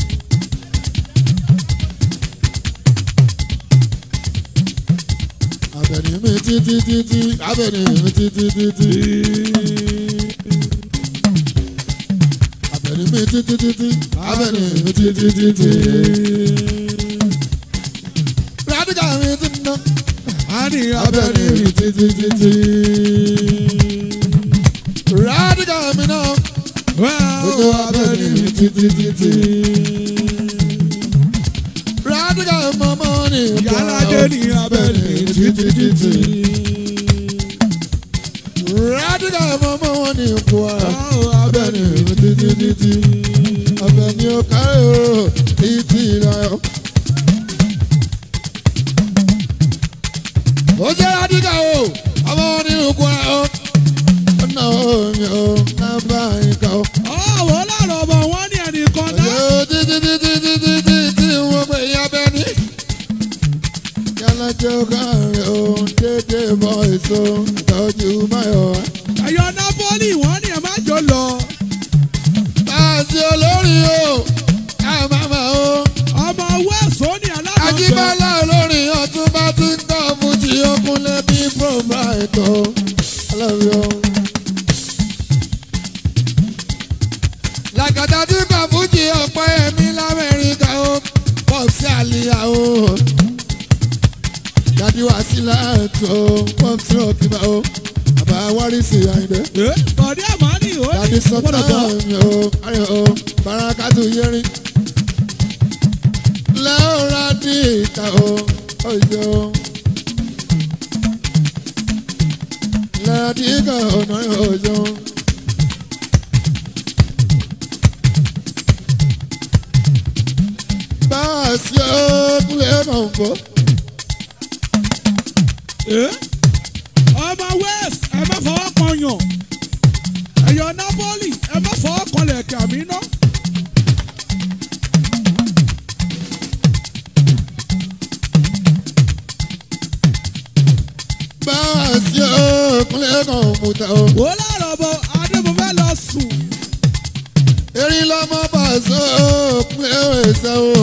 abẹ́ni mi títí títí abẹ́ni mi títí títí. abẹ́ni mi títí títí abẹ́ni mi títí títí. rádìkà mi ti ná a ní abẹ́ni abẹ́rẹ́ mi títí títí. rádìkà mi náà gbogbo abẹ́ni mi títí títí. rádìkà mọ́mọ́ ni yàrá ní abẹ́rẹ́ títí títí. rádìkà mọ́mọ́ wọn ni kwara. abẹ́ni mi títí títí. abẹ́ni ó kárí o títí láyọ̀. ó jẹ́ rádìkà o ọmọ wọn ni kwara o. ọ̀nà omi o nábà ìka o. ọ̀wọ́ lọ́rọ̀ bọ̀ wọ́n ní ẹnìkan náà. ọjọ́ títí títí títí títí wọ́n pè é abẹ́ni. yálà jẹ́ káàrin o dédé bọ́ èso ìtọ́jú máyọ̀ wá. ẹ̀yọ́ napoli wọ́n ní ẹ̀ má jò lọ. Báàsì olórí o, ká máma o. ọmọ wẹ́ẹ̀sọ́ ní alákọ̀ọ́kọ́. Ajíbọ́lá olórí ọtún bá ti ń tọ́ fújì okunlé bí Promaito. Ọlọ́run o. Làkàtà tí kò fújì ọ̀pọ̀ ẹ̀mí l'Amẹ́ríkà o. Bọ́ọ̀sì àlè sọ́tà mi o ayọ̀ o barakatu yẹrin lẹ́ọ̀rọ̀ ní ìta o ọjọ́ lẹ́ọ̀rọ̀ ní ìka ọ̀nà ọjọ́. báàsì ọkùnrin ẹ̀ máa ń bọ̀. Eh? ọmọ west ẹ má fọwọ́ kan yàn ẹ̀yọ́ napoli ẹ má fọwọ́ kan lẹ̀kẹ̀ àmì náà. báàsì ọkùnrin ẹ̀ máa ń mú ta o. wò láàrọ̀ bọ̀ adébọ̀fẹ́ lọ sùn. erin lọmọ bàṣọ ọkùnrin ẹ̀ ẹ̀sẹ̀ o.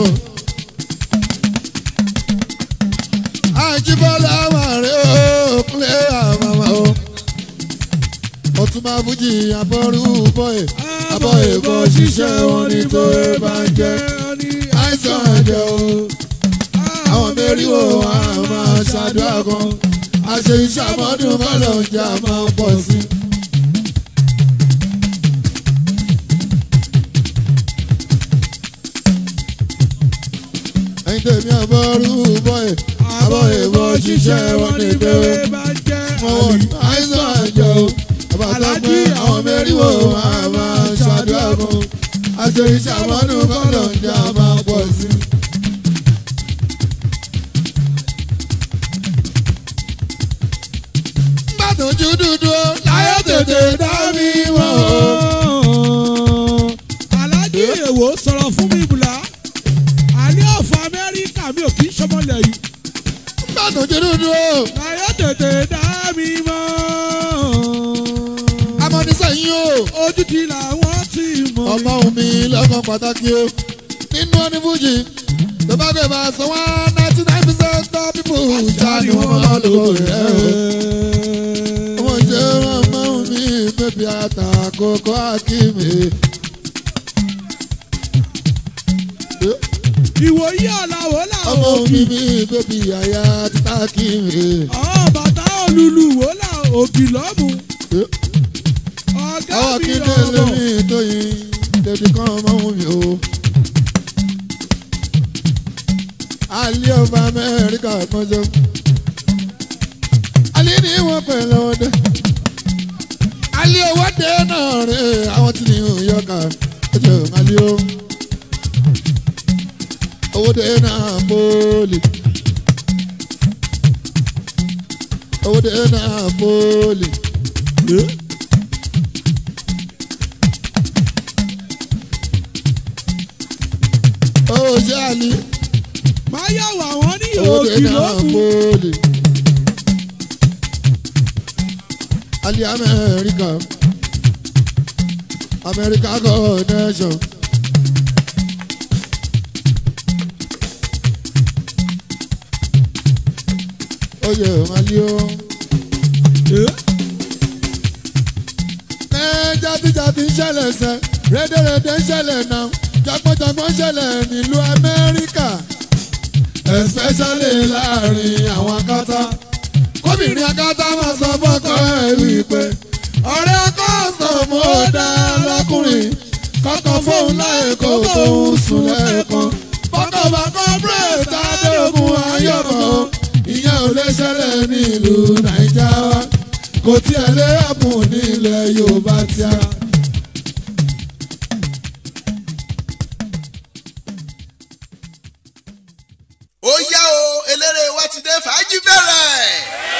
àjíbọ́lá wàrí ọkùnrin ẹ̀ àmàmà o. ọtúnba fújì àbọ̀rú bọ́ẹ̀ àbọ̀ èbọ̀ ṣiṣẹ́ wọn ní tó ẹ bá ń jẹ́ àìsàn ẹ̀jẹ̀ o. àwọn mẹ́rìnwó wa máa ṣàdúrà kan àṣẹ iṣẹ́ àmọ́dún kọ́lọ̀ ń jà máa pọ̀ sí i. ẹ̀yin tèmi àbọ̀rú bọ́ẹ̀ àbọ̀ èbọ̀ ṣiṣẹ́ wọn ní tó ẹ bá jẹ́ mọ̀wọ́ àìsàn ẹ̀jẹ̀ o. àbàtà pé àwọn mẹ́rìnwó wa máa ṣàdúrà kan àṣẹ iṣẹ́ àmọ́dún kọ́lọ̀ ń jà máa pọ̀ sí i. gbàdúnjú dúdú láyé tètè dá mi wọ̀ o. alájí èwo sọ̀rọ̀ fún mi bùlá àní ọ̀fọ̀ amẹ́ríkà mi ò kì í ṣọmọlẹ̀ yìí gbàdúnjú dúdú o. láyé tètè dá mi mọ́ amọ̀nisẹ́yìn o. ojú ti làwọn ti mọ̀ ọmọ mi lọ́kàn pàtàkì o. nínú ọdún fújì tó bá gbé bá sọ wá ninety nine percent of people já ni wọ́n máa lò rẹ̀ o. wọ́n jẹ́ ọmọ mi bébí àtàkókò àkìmí. ìwòyí ọ̀làwọ̀ làwọn ọmọ òbí mi mi bébí àyà títà kìmí. ọ̀ bàtà olùlù wò là òbí lọ́mù ọ̀gá àwọn mi kíndé ọ̀bọ̀ lómi tóyin tètè kan ọmọ mi o. alẹ́ ọba amẹ́ríkà mọ́jọ́. alẹ́ ní wọ́n pẹ̀ lọ́wọ́ dé. alẹ́ owó dé náà rè àwọn tí ní yọkà ọjọ́ alẹ́ o. owó dé náà bọ́ọ̀lì. owó dé náà bọ́ọ̀lì. owó ṣe àlè. máa yàwó àwọn ní owó dé òbí náà lọ́mù bọ́ọ̀lì. alẹ́ amẹ́ríkà amẹ́ríkà connection. oyè alẹ́ o. ẹ jàdíjàdí ń ṣẹlẹ̀ sẹ́ rédèrèdè ń ṣẹlẹ̀ náà jọgbọ́njọgbọ́n ń ṣẹlẹ̀ nílùú amẹ́ríkà especially láàrin àwọn akátá kóbìnrin akátá máa sọ fọ́kọ ẹ̀ wípé ọ̀rẹ́ ọkọ sọ̀mù ó dá lọ́kùnrin kọ́kọ́ fóun láì kó tóun sùn lẹ́ẹ̀kan fọ́kọ̀ bá kọ́ bírèta dẹ́rọ̀gùn ayọ̀bọ̀ ìyẹn ò lè ṣẹlẹ̀ nílùú nàìjíríà wa kò tiẹ̀ lé ẹ̀bùn nílẹ̀ yorùbá tíá. ó yá o eléré wa ti dé fàájì bẹ̀rẹ̀.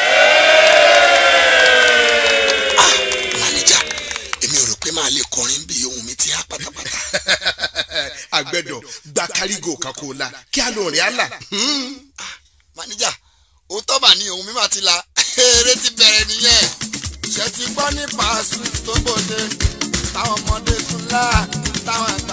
ah manager èmi ò rò pé màá lè kọrin bí ohun mi ti há pátápátá. àgbẹ̀dọ̀ gba kárígò kan kó o la kí á lò rìn á là. manager òótọ́ bà ní ohun mi máa ti la eré ti bẹ̀rẹ̀ nìyẹn. ṣe ti gbọ́ nípa sweet tó gbòde táwọn ọmọdé tún lá táwọn àgbà